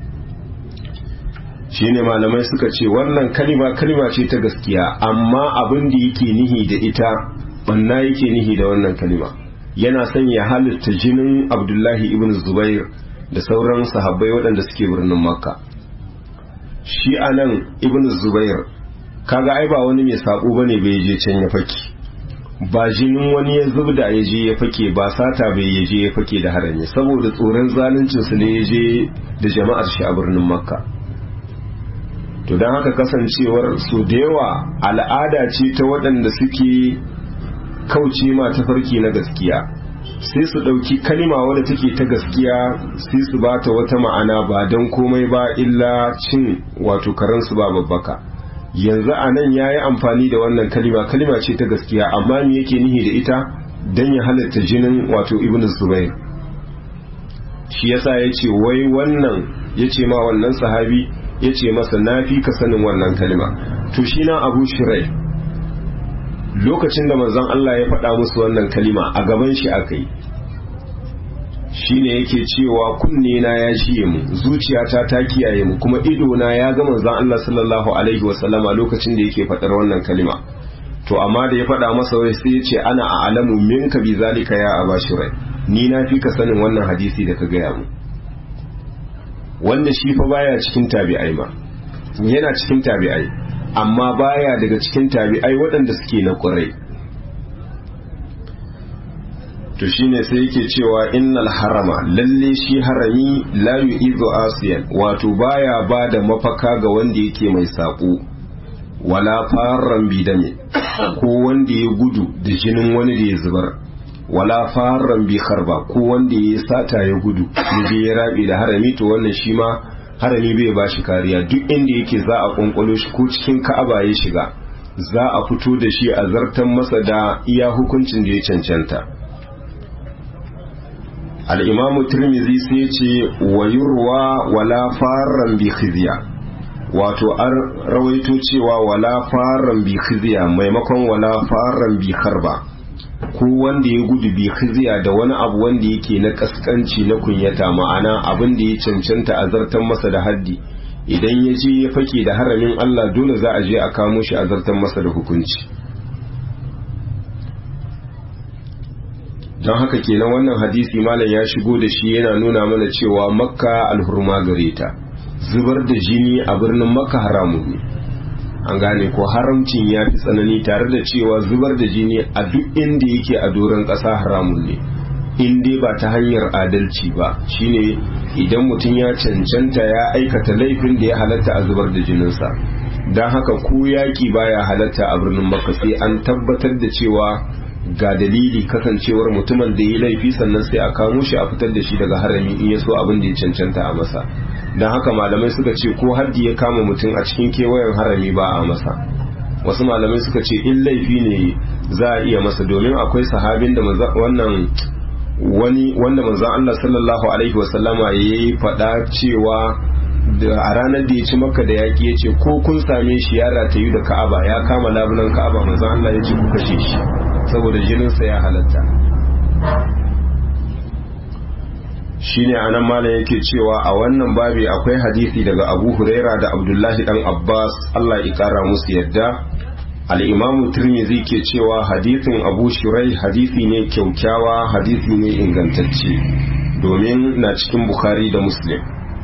shi ne malamai suka ce wannan kalima kalima ce ta gaskiya amma abin da yake nihi da ita banna yake nihi da wannan kalima yana son ya halitta jinin abdullahi ibn zubair da sauran sahabbai waɗanda suke birnin makka shi a nan ibn zubair kaga ai ba wani mai sabo bane bai je can ya fake ba jinin wani ya zubda ya je ya fake ba sata bai ya je ya fake da harami saboda tsoron zaluncin su ne ya je da jama'ar shi a birnin makka to don haka kasancewar su da yawa al'ada ce ta waɗanda suke kauce ma tafarki na gaskiya sai su ɗauki kalima wadda take ta gaskiya sai su ba ta wata ma'ana ba don komai ba illa cin wato karansu ba babbaka yanzu a nan ya yi amfani da wannan kalima kalima ce ta gaskiya amma me yake nihi da ita don ya halatta jinin wato ibn zubair shi yasa ya ce wai wannan ya ce ma wannan sahabi ya ce masa na fi ka sanin wannan kalima to shi na abu shirai lokacin da manzon Allah ya faɗa musu wannan kalima a gaban shi aka yi shi ne yake cewa kunne na ya jiye mu zuciyata ta kiyaye mu kuma ido na ya ga manzon Allah sallallahu alaihi wasallama lokacin da yake faɗar wannan kalima to amma da ya faɗa masa wai sai ya ce ana a alamu minka bi zalika ya abashirai ni na fi ka sanin wannan hadisi da ka gaya mu wanda shi fa baya cikin tabi'ai ma yana cikin tabi'ai amma baya daga cikin tabi'ai waɗanda suke na ƙurai to shine sai yake cewa innal harama lalle shi harami la yu'izu asiyan wato baya ba da mafaka ga wanda yake mai saƙo wala farran bidame ko wanda ya gudu da jinin wani da ya zubar wala farran bi harba ko wanda ya sata ya gudu ya je ya rabe da harami to wannan shi ma harami bai ba shi kariya duk inda yake za a kwankwalo shi ko cikin ka'aba ya shiga za a fito da shi a zartan masa da iya hukuncin da ya cancanta al'imamu turmizi sai ce wayurwa wala faran bi khizya wato an rawaito cewa wala faran bi khizya maimakon wala faran bi harba ko wanda ya gudu bi khizya da wani abu wanda yake na kaskanci na kunyata ma'ana abin da ya cancanta a zartan masa da haddi idan ya je ya fake da haramin Allah dole za a je a kamo shi a zartan masa da hukunci don haka kenan wannan hadisi malam ya shigo da shi yana nuna mana cewa makka alhurma gare ta zubar da jini a birnin makka haramun ne an gane ko haramcin ya fi tsanani tare da cewa zubar da jini a duk inda yake a doron ƙasa haramun ne in dai ba ta hanyar adalci ba shine idan mutum ya cancanta ya aikata laifin da ya halatta a zubar da jininsa don haka ko yaƙi baya halatta a birnin makka sai an tabbatar da cewa ga dalili kasancewar mutumin da ya laifi sannan sai a kamo shi a fitar da shi daga harami in ya so abin da ya cancanta a masa don haka malamai suka ce ko haddi ya kama mutum a cikin kewayen harami ba a masa wasu malamai suka ce in laifi ne za a iya masa domin akwai sahabin da wannan wani wanda manzon Allah sallallahu alaihi wasallama ya yi faɗa cewa a ranar da ya ci maka da yaƙi ya ce ko kun same shi ya ratayu da ka'aba ya kama labulan ka'aba manzon Allah ya ce ku kashe shi saboda jininsa ya halatta shine anan malam yake cewa a wannan babi akwai hadisi daga abu huraira da abdullahi dan abbas allah ya kara musu yadda al'imamu turmizi ke cewa hadisin abu shirai hadisi ne kyaukyawa hadisi ne ingantacce domin na cikin bukhari da muslim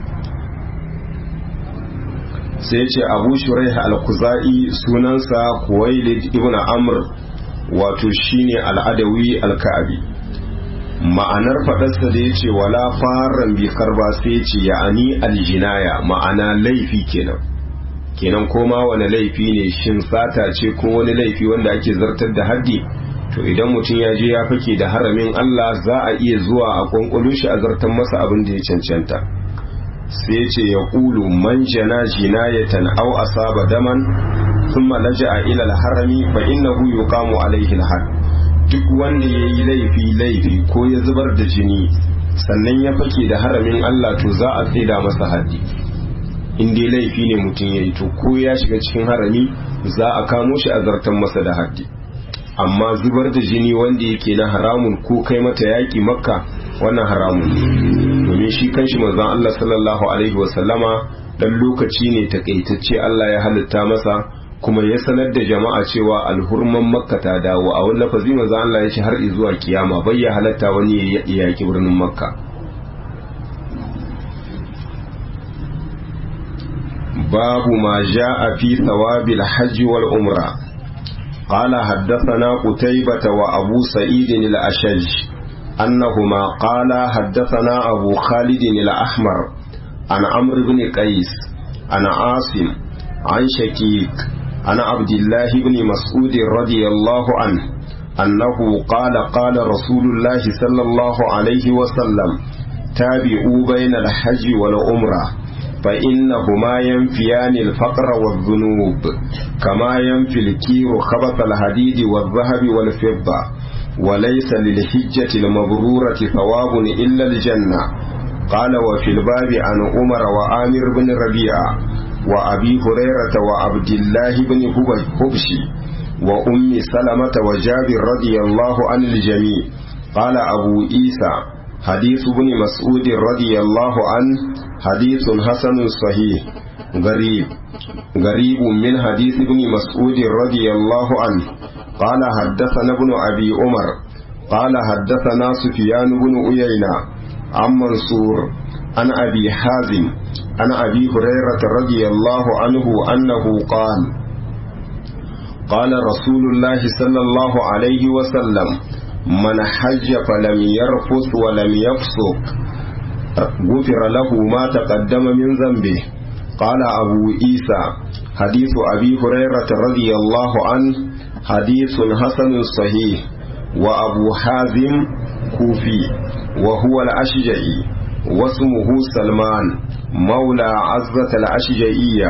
sai ce abu shirai al-kuza'i sunansa kuwailid ibn amr wato shine al'adawi al-ka'abi ma'anar faɗarsa da ya ce wala faran bi karba sai ce ya'ani aljinaya ma'ana laifi kenan kenan koma wani laifi ne shin sata ce ko wani laifi wanda ake zartar da haddi to idan mutum ya je ya fake da haramin Allah za a iya zuwa a kwankwalo shi a zartar masa abin da ya cancanta sai ce ya ƙulu man jana jinayatan aw asaba daman thumma laja'a ila al-harami fa innahu yuqamu alayhi al duk wanda yayi laifi laifi ko ya zubar da jini sannan ya fake da haramin Allah to za a tsida masa haddi in dai laifi ne mutum yayi to ko ya shiga cikin harami za a kamo shi a zartan masa da haddi amma zubar da jini wanda yake na haramun ko kai mata yaki makka wannan haramun domin shi kanshi manzon Allah sallallahu alaihi wasallama dan lokaci ne takaitacce Allah ya halitta masa kuma ya sanar da jama'a cewa alhurman makka ta dawo a wani lafazi manzon Allah ya ce har zuwa kiyama bai ya halatta wani ya yaki birnin makka babu ma ja'a fi thawabil hajji wal umra قال حدثنا قتيبة وأبو سعيد الأشج أنهما قال حدثنا أبو خالد الأحمر عن عمرو بن قيس عن عاصم عن شكيك عن عبد الله بن مسعود رضي الله عنه أنه قال قال رسول الله صلى الله عليه وسلم تابعوا بين الحج والعمره فإنهما ينفيان الفقر والذنوب كما ينفي الكير خبث الحديد والذهب والفضة وليس للحجة المبرورة ثواب إلا الجنة قال وفي الباب عن عمر وآمر بن ربيعة وأبي هريرة وعبد الله بن حبشي وأم سلمة وجابر رضي الله عن الجميع قال أبو عيسى حديث ابن مسعود رضي الله عنه حديث حسن صحيح غريب غريب من حديث ابن مسعود رضي الله عنه قال حدثنا ابن أبي عمر قال حدثنا سفيان بن عيينة عن منصور عن أبي حازم عن أبي هريرة رضي الله عنه أنه قال قال رسول الله صلى الله عليه وسلم من حج فلم يرفث ولم يفسق غفر له ما تقدم من ذنبه قال أبو عيسى حديث أبي هريرة رضي الله عنه حديث حسن صحيح وأبو حازم كوفي وهو الأشجعي واسمه سلمان مولى عزة الأشجعية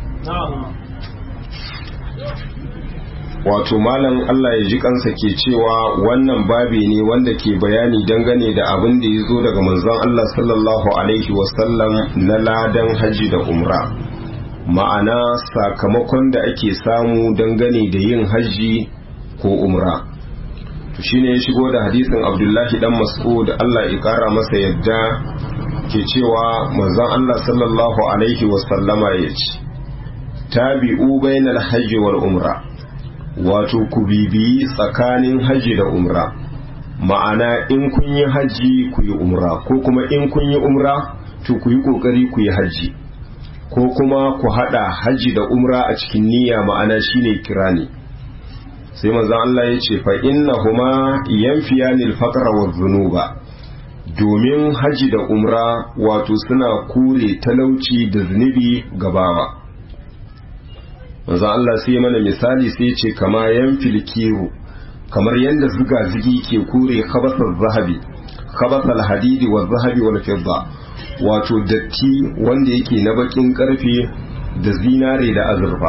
wato malam Allah ya ji kansa ke cewa wannan babi ne wanda ke bayani dangane da abin da ya zo daga manzon Allah sallallahu alaihi wasallam na ladan haji da umra ma'ana sakamakon da ake samu dangane da yin haji ko umra to shine ya shigo da hadisin Abdullahi dan Mas'ud Allah ya kara masa yadda ke cewa manzon Allah sallallahu alaihi wasallama ya ce tabi'u bainal hajji wal umra wato ku bibiyi tsakanin haji da umra ma'ana in kun yi haji ku yi umra ko kuma in kun yi umra to ku yi kokari ku yi haji ko kuma ku hada haji da umra a cikin niyya ma'ana shine kirani sai manzon Allah ya ce fa innahuma yanfiyanil faqra wa dhunuba domin haji da umra wato suna kure talauci da zunubi gabawa manzo Allah sai mana misali sai ce kama yan filkiru kamar yadda zuga zigi ke kure khabasar zahabi khabasal hadidi wa zahabi wal fidda wato datti wanda yake na bakin karfe da zinare da azurfa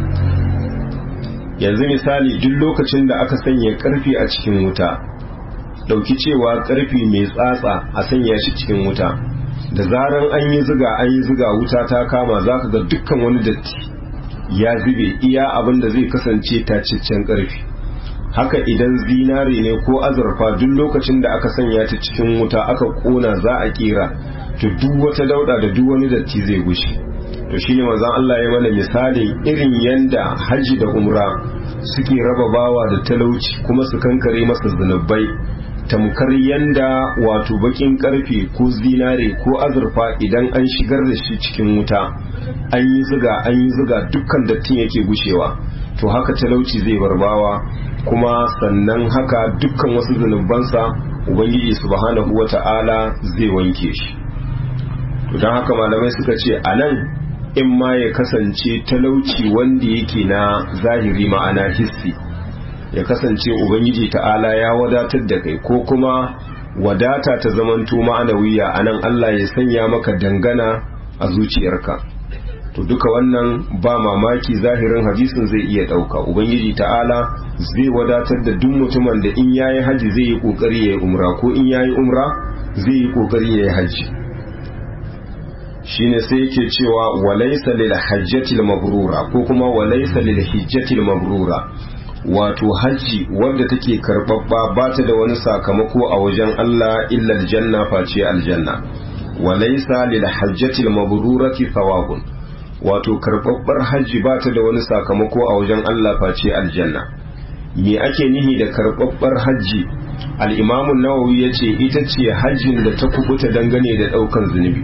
yanzu misali duk lokacin da aka sanya karfe a cikin wuta dauki cewa karfe mai tsatsa a sanya shi cikin wuta da zaran an yi ziga an yi ziga wuta ta kama zaka ga dukkan wani datti ya zube iya abin da zai kasance taciccen ƙarfi haka idan zinare ne ko azurfa duk lokacin da aka sanya ta cikin wuta aka kona za a kera to duk wata dauda da duk wani datti zai gushe to shine manzon Allah ya mana misali irin yanda haji da umra suke raba bawa da talauci kuma su kankare masa zunubai tamkar yanda wato bakin karfe ko zinare ko azurfa idan an shigar da shi cikin wuta an yi ziga an yi ziga dukkan dattin yake gushewa to haka talauci zai barbawa kuma sannan haka dukkan wasu zunubansa ubangiji subhanahu wata'ala zai wanke shi to don haka malamai suka ce a nan in ma ya kasance talauci wanda yake na zahiri ma'ana hissi ya kasance ubangiji ta'ala ya wadatar da kai ko kuma wadata ta zamanto ma'anawiya a nan Allah ya sanya maka dangana a zuciyarka to duka wannan ba mamaki zahirin hadisin zai iya ɗauka ubangiji ta'ala zai wadatar da duk mutumin da in yayi haji zai yi kokari ya yi umra ko in yayi umra zai yi kokari ya yi haji shine sai yake cewa walaysa lil hajjatil mabrura ko kuma walaysa lil hijjatil mabrura wato hajji wadda take karbabba ba ta da wani sakamako a wajen Allah illa aljanna face aljanna walaysa lil hajjatil mabrurati thawabun wato karbabbar hajji ba ta da wani sakamako a wajen Allah face aljanna me ake nihi da karbabbar hajji al-imamu nawawi yace ita ce hajjin da ta kubuta dangane da daukan zunubi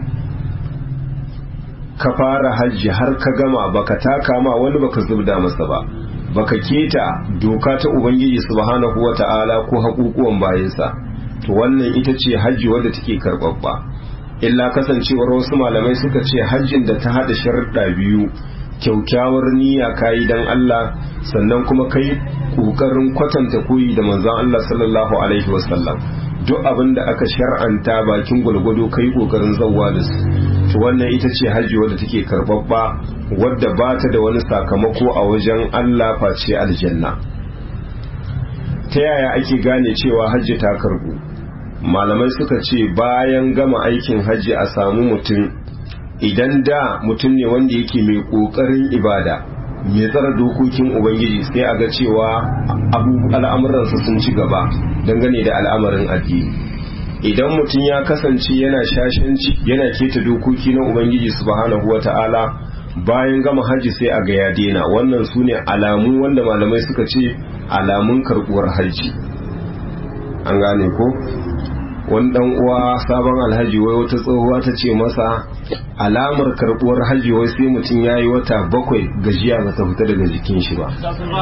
ka fara hajji har ka gama baka taka ma wani baka zubda masa ba baka keta doka ta ubangiji subhanahu wata'ala ko haƙuƙuwan bayansa to wannan ita ce hajji wadda take karɓaɓɓa illa kasancewar wasu malamai suka ce hajjin da ta haɗa sharuɗa biyu kyaukyawar niyya kayi dan Allah sannan kuma kai ƙoƙarin kwatanta koyi da manzon Allah sallallahu alaihi wasallam duk abin da aka shar'anta bakin gwalgwado kai ƙoƙarin zawwa da su to wannan ita ce hajji wadda take karbabba wadda ba ta da wani sakamako a wajen Allah face aljanna ta yaya ake gane cewa hajji ta karbu malamai suka ce bayan gama aikin hajji a samu mutum idan da mutum ne wanda yake mai kokarin ibada mai tsara dokokin ubangiji sai a ga cewa al'amuransa sun ci gaba dangane da al'amarin addini idan mutum ya kasance yana shashanci yana keta dokoki na ubangiji subhanahu wata'ala bayan gama hajji sai a ga ya daina wannan su ne alamu wanda malamai suka ce alamun karbuwar hajji an gane ko wani dan uwa sabon alhaji wai wata tsohuwa ta ce masa alamar karbuwar hajji wai sai mutum ya yi wata bakwai gajiya ba ta fita daga jikin shi ba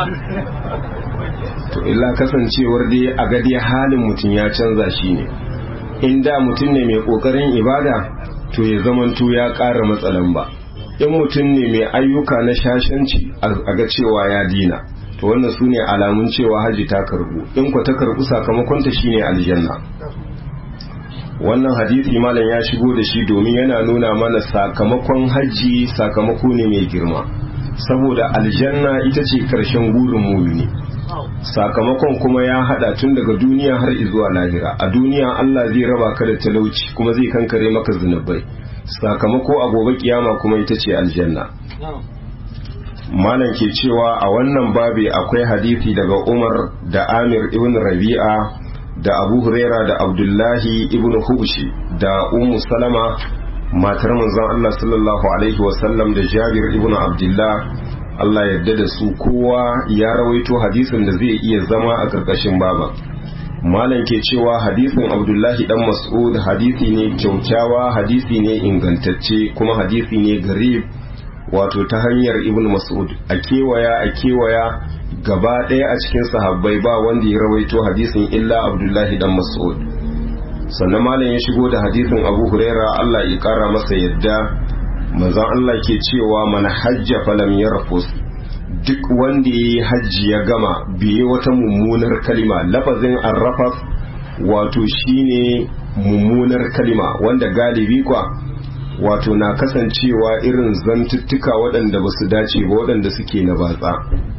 to illa kasancewar dai a gadi halin mutum ya canza shi ne in da mutum ne mai kokarin ibada to ya zamanto ya ƙara matsalan ba in mutum ne mai ayyuka na shashanci a ga cewa ya dina to wannan su ne alamun cewa haji ta karbu in ku ta karbu sakamakonta shine aljanna wannan hadisi malam ya shigo da shi domin yana nuna mana sakamakon haji sakamako ne mai girma saboda aljanna ita ce karshen gurin mumini sakamakon kuma ya hada tun daga duniya har zuwa lahira a duniya Allah zai raba ka da talauci kuma zai kankare maka zunubai sakamako a gobe kiyama kuma ita ce aljanna malam ke cewa a wannan babi akwai hadisi daga Umar da Amir ibn Rabi'a da Abu Huraira da Abdullahi ibn Hubshi da Ummu Salama matar manzon Allah sallallahu alaihi wasallam da Jabir ibn Abdullah Allah yarda da su kowa ya rawaito hadisin da zai iya zama a ƙarƙashin baba malam ke cewa hadisin abdullahi dan mas'ud hadisi ne kyaukyawa hadisi ne ingantacce kuma hadisi ne garib wato ta hanyar ibn mas'ud a kewaya a kewaya gaba ɗaya a cikin sahabbai ba wanda ya rawaito hadisin illa abdullahi dan mas'ud sannan malam ya shigo da hadisin abu huraira Allah ya kara masa yadda manzon Allah ke cewa mana hajja falam yarfus duk wanda ya yi hajji ya gama biye wata mummunar kalima lafazin arrafas wato shine mummunar kalima wanda galibi kwa wato na kasancewa irin zantuttuka waɗanda ba su dace ba waɗanda suke na batsa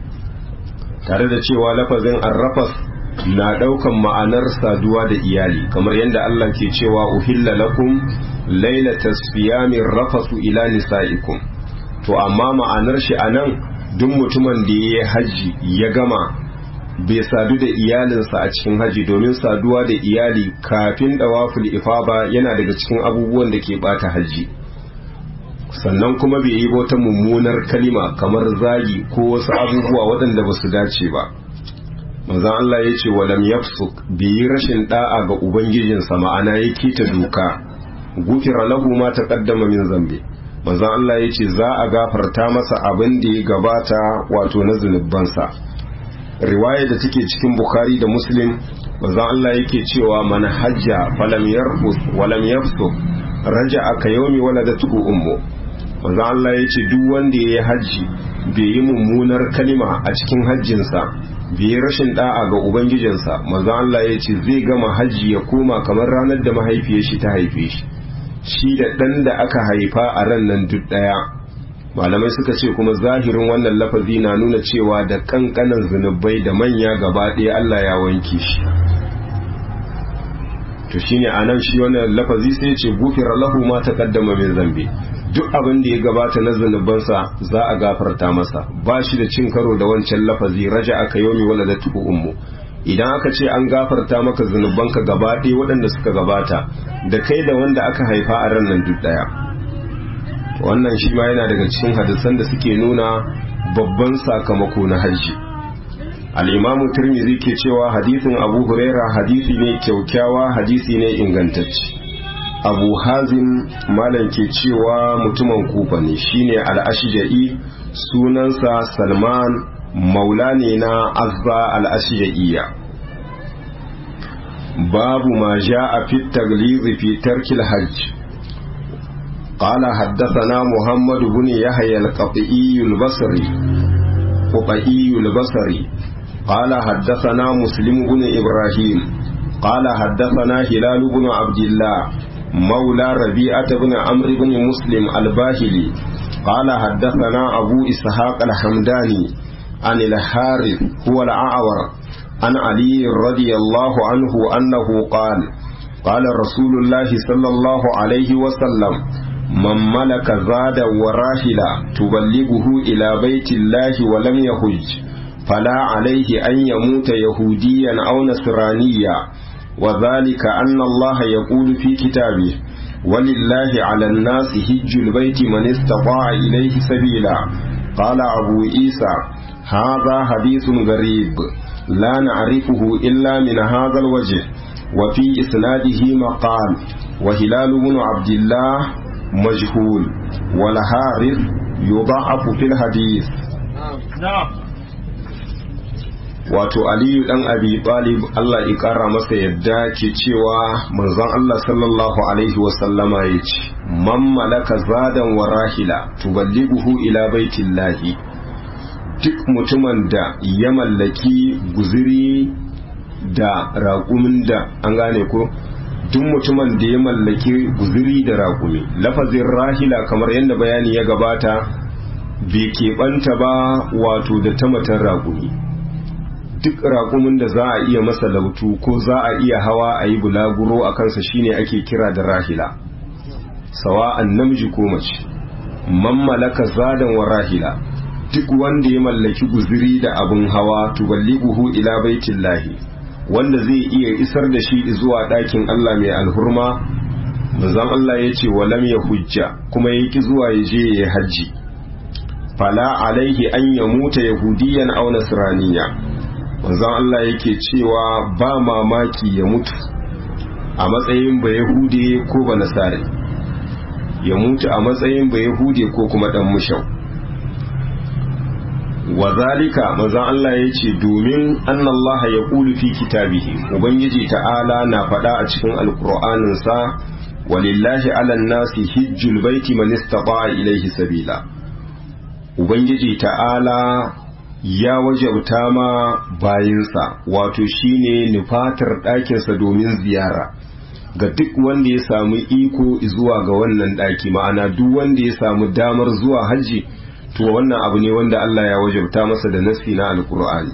tare da cewa lafazin arrafas na ɗaukan ma'anar saduwa da iyali kamar yadda Allah ke cewa uhilla lakum lailata siyamin rafasu ila nisa'ikum to amma ma'anar shi anan duk mutumin da ya haji ya gama bai sadu da iyalinsa a cikin haji domin saduwa da iyali kafin dawaful ifaba yana daga cikin abubuwan da ke bata haji sannan kuma bai yi wata mummunar kalima kamar zagi ko wasu abubuwa waɗanda ba su dace ba manzon Allah ya ce walam yafsuk bai yi rashin da'a ga ubangijinsa ma'ana ya kita doka gufira lahu ma taqaddama min zambi manzon Allah ya ce za a gafarta masa abin da ya gabata wato na zunubansa riwaya da take cikin bukhari da muslim manzon Allah yake cewa man hajja falam yarfus walam yafsuk raja'a ka yawmi waladatu ummu manzon Allah ya ce duk wanda ya yi hajji bai yi mummunar kalima a cikin hajjinsa bai yi rashin da'a ga ubangijinsa manzon Allah ya ce zai gama hajji ya koma kamar ranar da mahaifiyar shi ta haife shi shi da ɗan da aka haifa a ran nan duk ɗaya malamai suka ce kuma zahirin wannan lafazi na nuna cewa da kankanan zunubai da manya gaba ɗaya Allah ya wanke shi to shine anan shi wannan lafazi sai ce gufira lahu ma taqaddama min zambi duk abin da ya gabata na zunubansa za a gafarta masa ba shi da cin karo da wancan lafazi raja aka yomi waladatu ummu idan aka ce an gafarta maka zunubanka gaba ɗaya waɗanda suka gabata da kai da wanda aka haifa a ran nan duk ɗaya wannan shi ma yana daga cikin hadisan da suke nuna babban sakamako na hajji al'imamu turmizi ke cewa hadisin abu huraira hadisi ne kyaukyawa hadisi ne ingantacce abu hazin malam ke cewa mutumin kufa ne shine al'ashija'i sunansa salman maula ne na azza al'ashija'iyya babu ma ja a fit taglizi fi tarkil hajj قال حدثنا محمد بن يحيى القطعي البصري قطعي البصري قال حدثنا مسلم بن إبراهيم قال حدثنا هلال بن عبد الله مولى ربيعة بن عمرو بن مسلم الباهلي قال حدثنا أبو إسحاق الحمداني عن الحارث هو الأعور عن علي رضي الله عنه أنه قال قال رسول الله صلى الله عليه وسلم من ملك زادا وراحلا تبلغه إلى بيت الله ولم يحج فلا عليه أن يموت يهوديا أو نصرانيا وذلك أن الله يقول في كتابه ولله على الناس هج البيت من استطاع إليه سبيلا قال أبو عيسى هذا حديث غريب لا نعرفه إلا من هذا الوجه وفي إسناده مقال وهلال بن عبد الله مجهول والحارث يضعف في الحديث نعم wato aliyu dan abi talib Allah ya kara masa yadda ke cewa manzon Allah sallallahu alaihi wasallama ya ce man malaka zadan wa rahila tuballighuhu ila baitillahi duk mutumin da ya mallaki guziri da raƙumin da an gane ko duk mutumin da ya mallaki guziri da raƙumi lafazin rahila kamar yadda bayani ya gabata bai keɓanta ba wato da tamatan raƙumi duk raƙumin da za a iya masa lautu ko za a iya hawa a yi bulaguro a kansa shine ake kira da rahila sawa'an namiji ko mace man malaka zadan wa rahila duk wanda ya mallaki guziri da abin hawa tuballighuhu ila baitillahi wanda zai iya isar da shi zuwa ɗakin Allah mai alhurma manzon Allah ya ce walam ya hujja kuma ya ki zuwa ya je ya hajji fala alaihi an ya muta yahudiyan aw nasraniya manzon Allah yake cewa ba mamaki ya mutu a matsayin ba yahude ko ba nasari ya mutu a matsayin ba yahude ko kuma dan mushau wa zalika manzon Allah ya ce domin annallaha ya kulu fi kitabihi ubangiji ta'ala na faɗa a cikin alkur'aninsa walillahi alan nasi hijjul baiti man istata'a ilaihi sabila ubangiji ta'ala ya wajabta ma bayinsa wato shine nufatar ɗakinsa domin ziyara ga duk wanda ya samu iko zuwa ga wannan ɗaki ma'ana duk wanda ya samu damar zuwa hajji to wannan abu ne wanda Allah ya wajabta masa da nasi na alkur'ani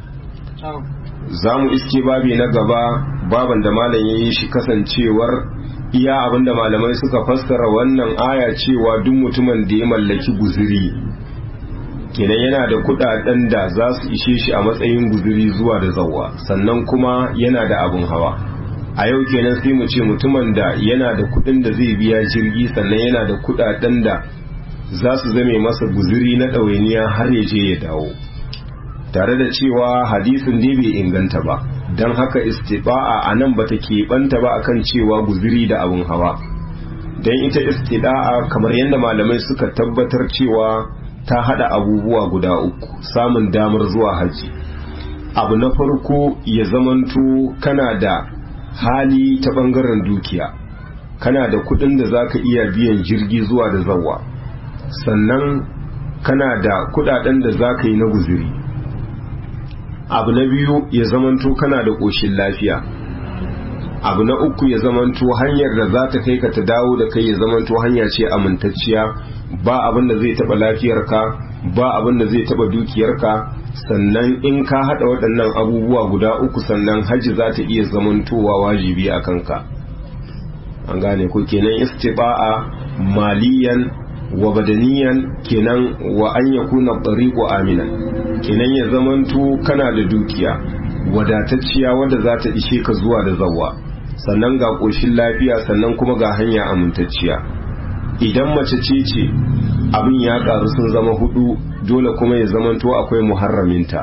za mu iske babi na gaba baban da malam ya yi shi kasancewar iya abinda malamai suka fassara wannan aya cewa duk mutumin da ya mallaki guziri kenan yana da kudaden da za su ishe shi a matsayin guziri zuwa da zawa sannan kuma yana da abin hawa a yau kenan sai mu ce mutumin da yana da kudin da zai biya jirgi sannan yana da kudaden da za su zame masa guziri na ɗawainiya har ya je ya dawo tare da cewa hadisin dai bai inganta ba don haka istiba'a a nan bata keɓanta ba akan cewa guziri da abin hawa don ita istida'a kamar yadda malamai suka tabbatar cewa ta hada abubuwa guda uku samun damar zuwa haji abu na farko ya zamanto kana da hali ta bangaren dukiya kana da kudin da zaka iya biyan jirgi zuwa da zawa sannan kana da kudaden da zaka yi na guziri abu na biyu ya zamanto kana da ƙoshin lafiya abu na uku ya zamanto hanyar da za ta kai ka ta dawo da kai ya zamanto hanya ce amintacciya ba abin da zai taba lafiyarka ba abin da zai taba dukiyarka sannan in ka hada waɗannan abubuwa guda uku sannan hajji za ta iya zamantowa wajibi a kanka an gane ko kenan istiba'a maliyan wa badaniyan kenan wa an yakuna tariqu aminan kenan ya zamanto kana da dukiya wadatacciya wadda za ta ishe ka zuwa da zawwa sannan ga ƙoshin lafiya sannan kuma ga hanya amintacciya idan mace ce ce abin ya ƙaru sun zama hudu dole kuma ya zamanto akwai muharraminta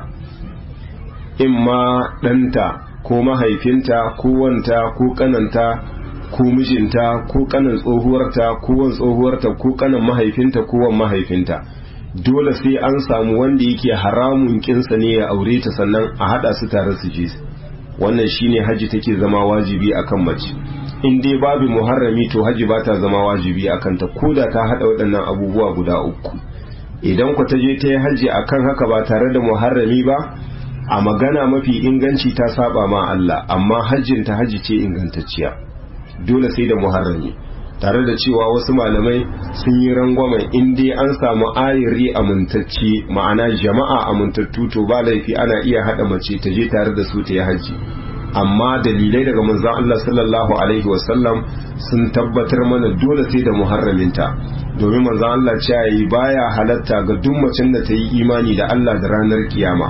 in ma ɗanta ko mahaifinta ko wanta ko ƙananta ko mijinta ko ƙanan tsohuwarta ko wan tsohuwarta ko ƙanan mahaifinta ko wan mahaifinta dole sai an samu wanda yake haramun kinsa ne ya aure ta sannan a hada su tare su je wannan shine haji take zama wajibi akan mace in dai babu muharrami to haji ba ta zama wajibi akan ta koda ta hada waɗannan abubuwa guda uku idan ku ta je ta yi haji akan haka ba tare da muharrami ba a magana mafi inganci ta saba ma Allah amma hajjin ta haji ce ingantacciya dole sai da muharrami tare da cewa wasu malamai sun yi rangwamen in dai an samu ayiri amintacce ma'ana jama'a amintattu to ba laifi ana iya haɗa mace ta je tare da su ta yi hajji amma dalilai daga manzon Allah sallallahu alaihi wasallam sun tabbatar mana dole sai da muharraminta domin manzon Allah ce yi baya halatta ga duk macen da ta yi imani da Allah da ranar kiyama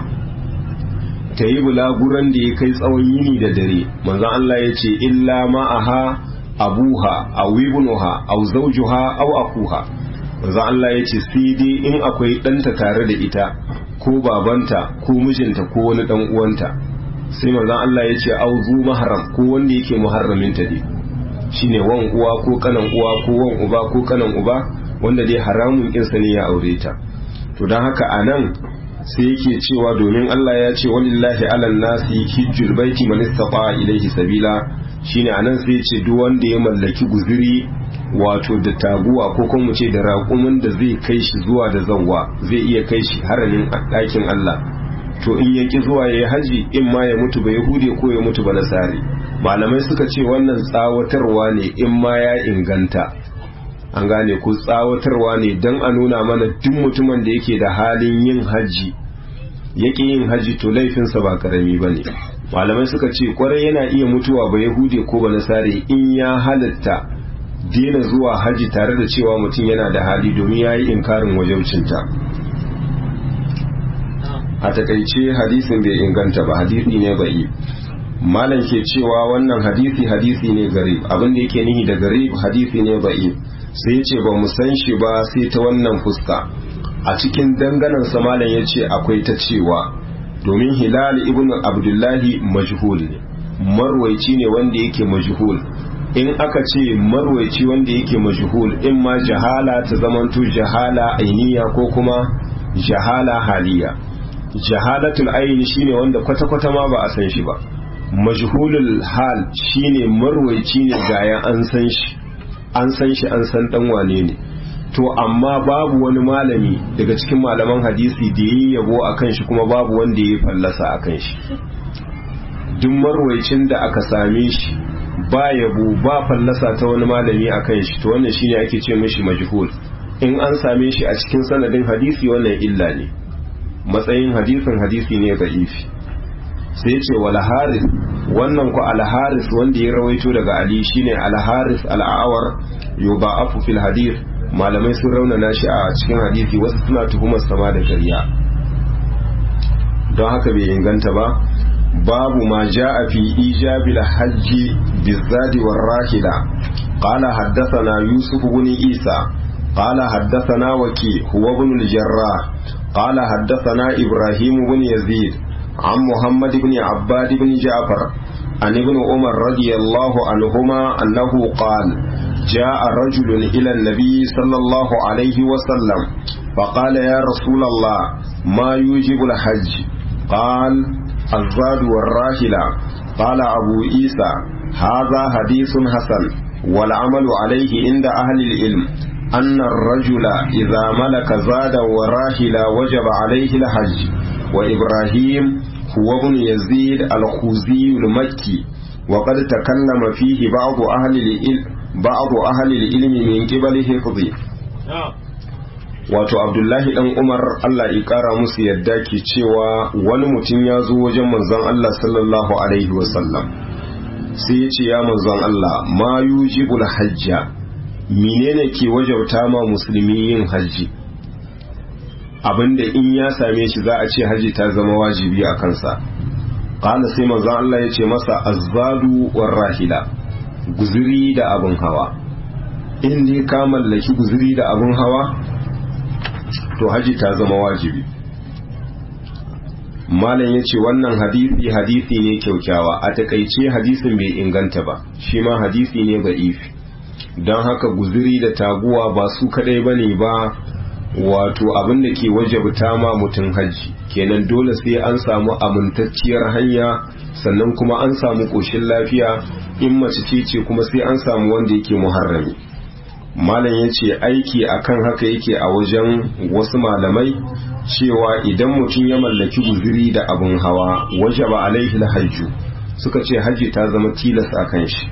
ta yi bulaguran da ya kai tsawon yini da dare manzon Allah ya ce illa ma'aha abuha aw ibnuha aw zawjuha aw akuha manzo Allah yace sai dai in akwai ɗanta tare da ita ko babanta ko mijinta ko wani dan uwanta sai manzo Allah yace aw zu mahram ko wanda yake muharramin ta ne shine wan uwa ko kanan uwa ko wan uba ko kanan uba wanda dai haramun kinsa ne ya aure ta to dan haka anan sai yake cewa domin Allah ya ce walillahi alan nasi hijjul baiti man istata ilayhi sabila shine anan sai ce duk wanda ya mallaki guziri wato da taguwa ko kuma mu ce da raƙumin da zai kai shi zuwa da zawwa zai iya kai shi haramin ɗakin Allah to in ya ki zuwa ya yi haji in ma ya mutu ba yahude ko ya mutu ba nasari malamai suka ce wannan tsawatarwa ne in ma ya inganta an gane ko tsawatarwa ne don a nuna mana duk mutumin da yake da halin yin haji yake yin haji to laifinsa ba karami ba ne malamai suka ce kwarai yana iya mutuwa ba yahude ko ba nasare in ya halatta daina zuwa haji tare da cewa mutum yana da hali domin ya yi inkarin wajaucinta a takaice hadisin bai inganta ba hadisi ne bai malam ke cewa wannan hadisi hadisi ne garib abin da yake nihi da garib hadisi ne bai sai ce ba mu san shi ba sai ta wannan fuska a cikin danganan malam ya ce akwai ta cewa domin hilal ibn abdullahi majhul ne marwaici ne wanda yake majhul in aka ce marwaici wanda yake majhul in ma jahala ta zamanto jahala ainiya ko kuma jahala haliya jahalatul aini shine wanda kwata-kwata ma ba a san shi ba majhulul hal shine marwaici ne gaya an san shi an san shi an san dan wane ne to amma babu wani malami daga cikin malaman hadisi da yi yabo a kan shi kuma babu wanda ya fallasa a kan shi duk marwaicin da aka same shi ba yabo ba fallasa ta wani malami a kan shi to wannan shine ake ce mishi majhul in an same shi a cikin sanadin hadisi wannan illa ne matsayin hadisin hadisi ne da'ifi sai ce wal haris wannan ku al haris wanda ya rawaito daga ali shine al haris al awar yuba'afu fil hadith malamai sun raunana shi a cikin hadisi wasu suna tuhumar sama da ƙarya don haka bai inganta ba babu ma ja'a fi ijabil hajji bizadi war rahila qala haddathana yusuf ibn isa qala haddathana waki huwa ibn al-jarrah qala haddathana ibrahim ibn yazid عن محمد بن عباد بن جعفر عن ابن عمر رضي الله عنهما أنه قال جاء رجل إلى النبي صلى الله عليه وسلم فقال يا رسول الله ما يوجب الحج قال الزاد والراحلة قال أبو عيسى هذا حديث حسن والعمل عليه عند أهل العلم أن الرجل إذا ملك زادا وراحلا وجب عليه الحج وإبراهيم هو ابن يزيد الخوزي المكي وقد تكلم فيه بعض أهل العلم بعض أهل العلم من قبل حفظه wato abdullahi dan umar allah ya kara musu yadda ke cewa wani mutum ya zo wajen manzon allah sallallahu alaihi wasallam sai ya ce ya manzon allah ma yujibul hajja menene ke wajauta ma musulmi yin hajji abinda in ya same shi za a ce hajji ta zama wajibi a kansa qala sai manzon allah ya ce masa azzadu war rahila guzuri da abin hawa in dai ka mallaki guzuri da abin hawa to haji ta zama wajibi malam ya ce wannan hadisi hadisi ne kyaukyawa a takaice hadisin bai inganta ba shi ma hadisi ne ga ifi don haka guzuri da taguwa ba su kadai ba ne ba wato abin da ke wajabta ma mutum hajji kenan dole sai an samu amintacciyar hanya sannan kuma an samu ƙoshin lafiya in mace ce ce kuma sai an samu wanda yake muharrami malam ya ce aiki akan haka yake a wajen wasu malamai cewa idan mutum ya mallaki guziri da abin hawa waje ba alaihi hajju suka ce hajji ta zama tilas a kan shi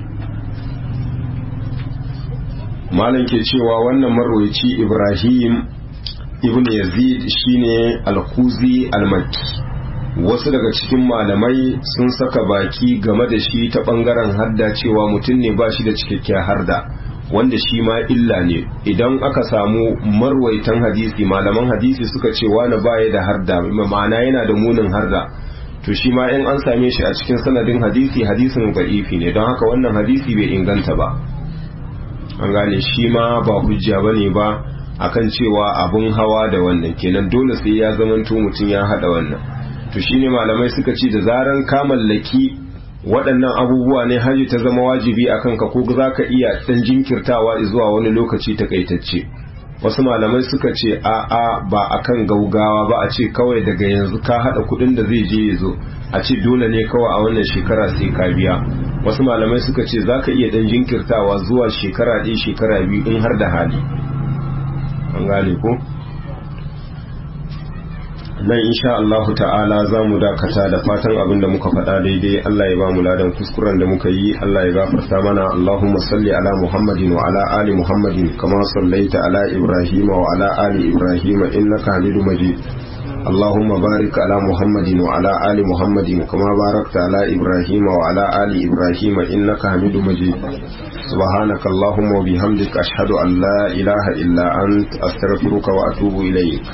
malam ke cewa wannan marwaci ibrahim ibn yazid shine al-kuzi al-makki wasu daga cikin malamai sun saka baki game da shi ta bangaren hadda cewa mutum ne ba shi da cikakkiyar harda wanda shi ma illa ne idan aka samu marwaitan hadisi malaman hadisi suka ce wani baya da harda ma'ana yana da munin harda to shi ma in an same shi a cikin sanadin hadisi hadisin da'ifi ne don haka wannan hadisi bai inganta ba an gane shi ma ba hujja bane ba akan cewa abun hawa da wannan kenan dole sai ya zamanto mutum ya hada wannan to shine malamai suka ce da zaran ka mallaki waɗannan abubuwa ne haji ta zama wajibi a kanka ko za ka iya ɗan jinkirtawa zuwa wani lokaci takaitacce wasu malamai suka ce a a ba a kan gaugawa ba a ce kawai daga yanzu ka haɗa kuɗin da zai je ya zo a ce dole ne kawai a wannan shekara sai ka biya wasu malamai suka ce za ka iya ɗan jinkirtawa zuwa shekara ɗaya shekara biyu in har da hali an gane ko nan insha Allahu ta'ala za mu dakata da fatan abin da muka faɗa daidai Allah ya ba mu ladan kuskuren da muka yi Allah ya gafarta mana Allahumma salli ala Muhammadin wa ala ali Muhammadin kama sallaita ala Ibrahim wa ala ali Ibrahim innaka Hamidum Majid اللهم بارك على محمد وعلى آل محمد كما باركت على إبراهيم وعلى آل إبراهيم إنك حميد مجيد سبحانك اللهم وبحمدك أشهد أن لا إله إلا أنت أستغفرك وأتوب إليك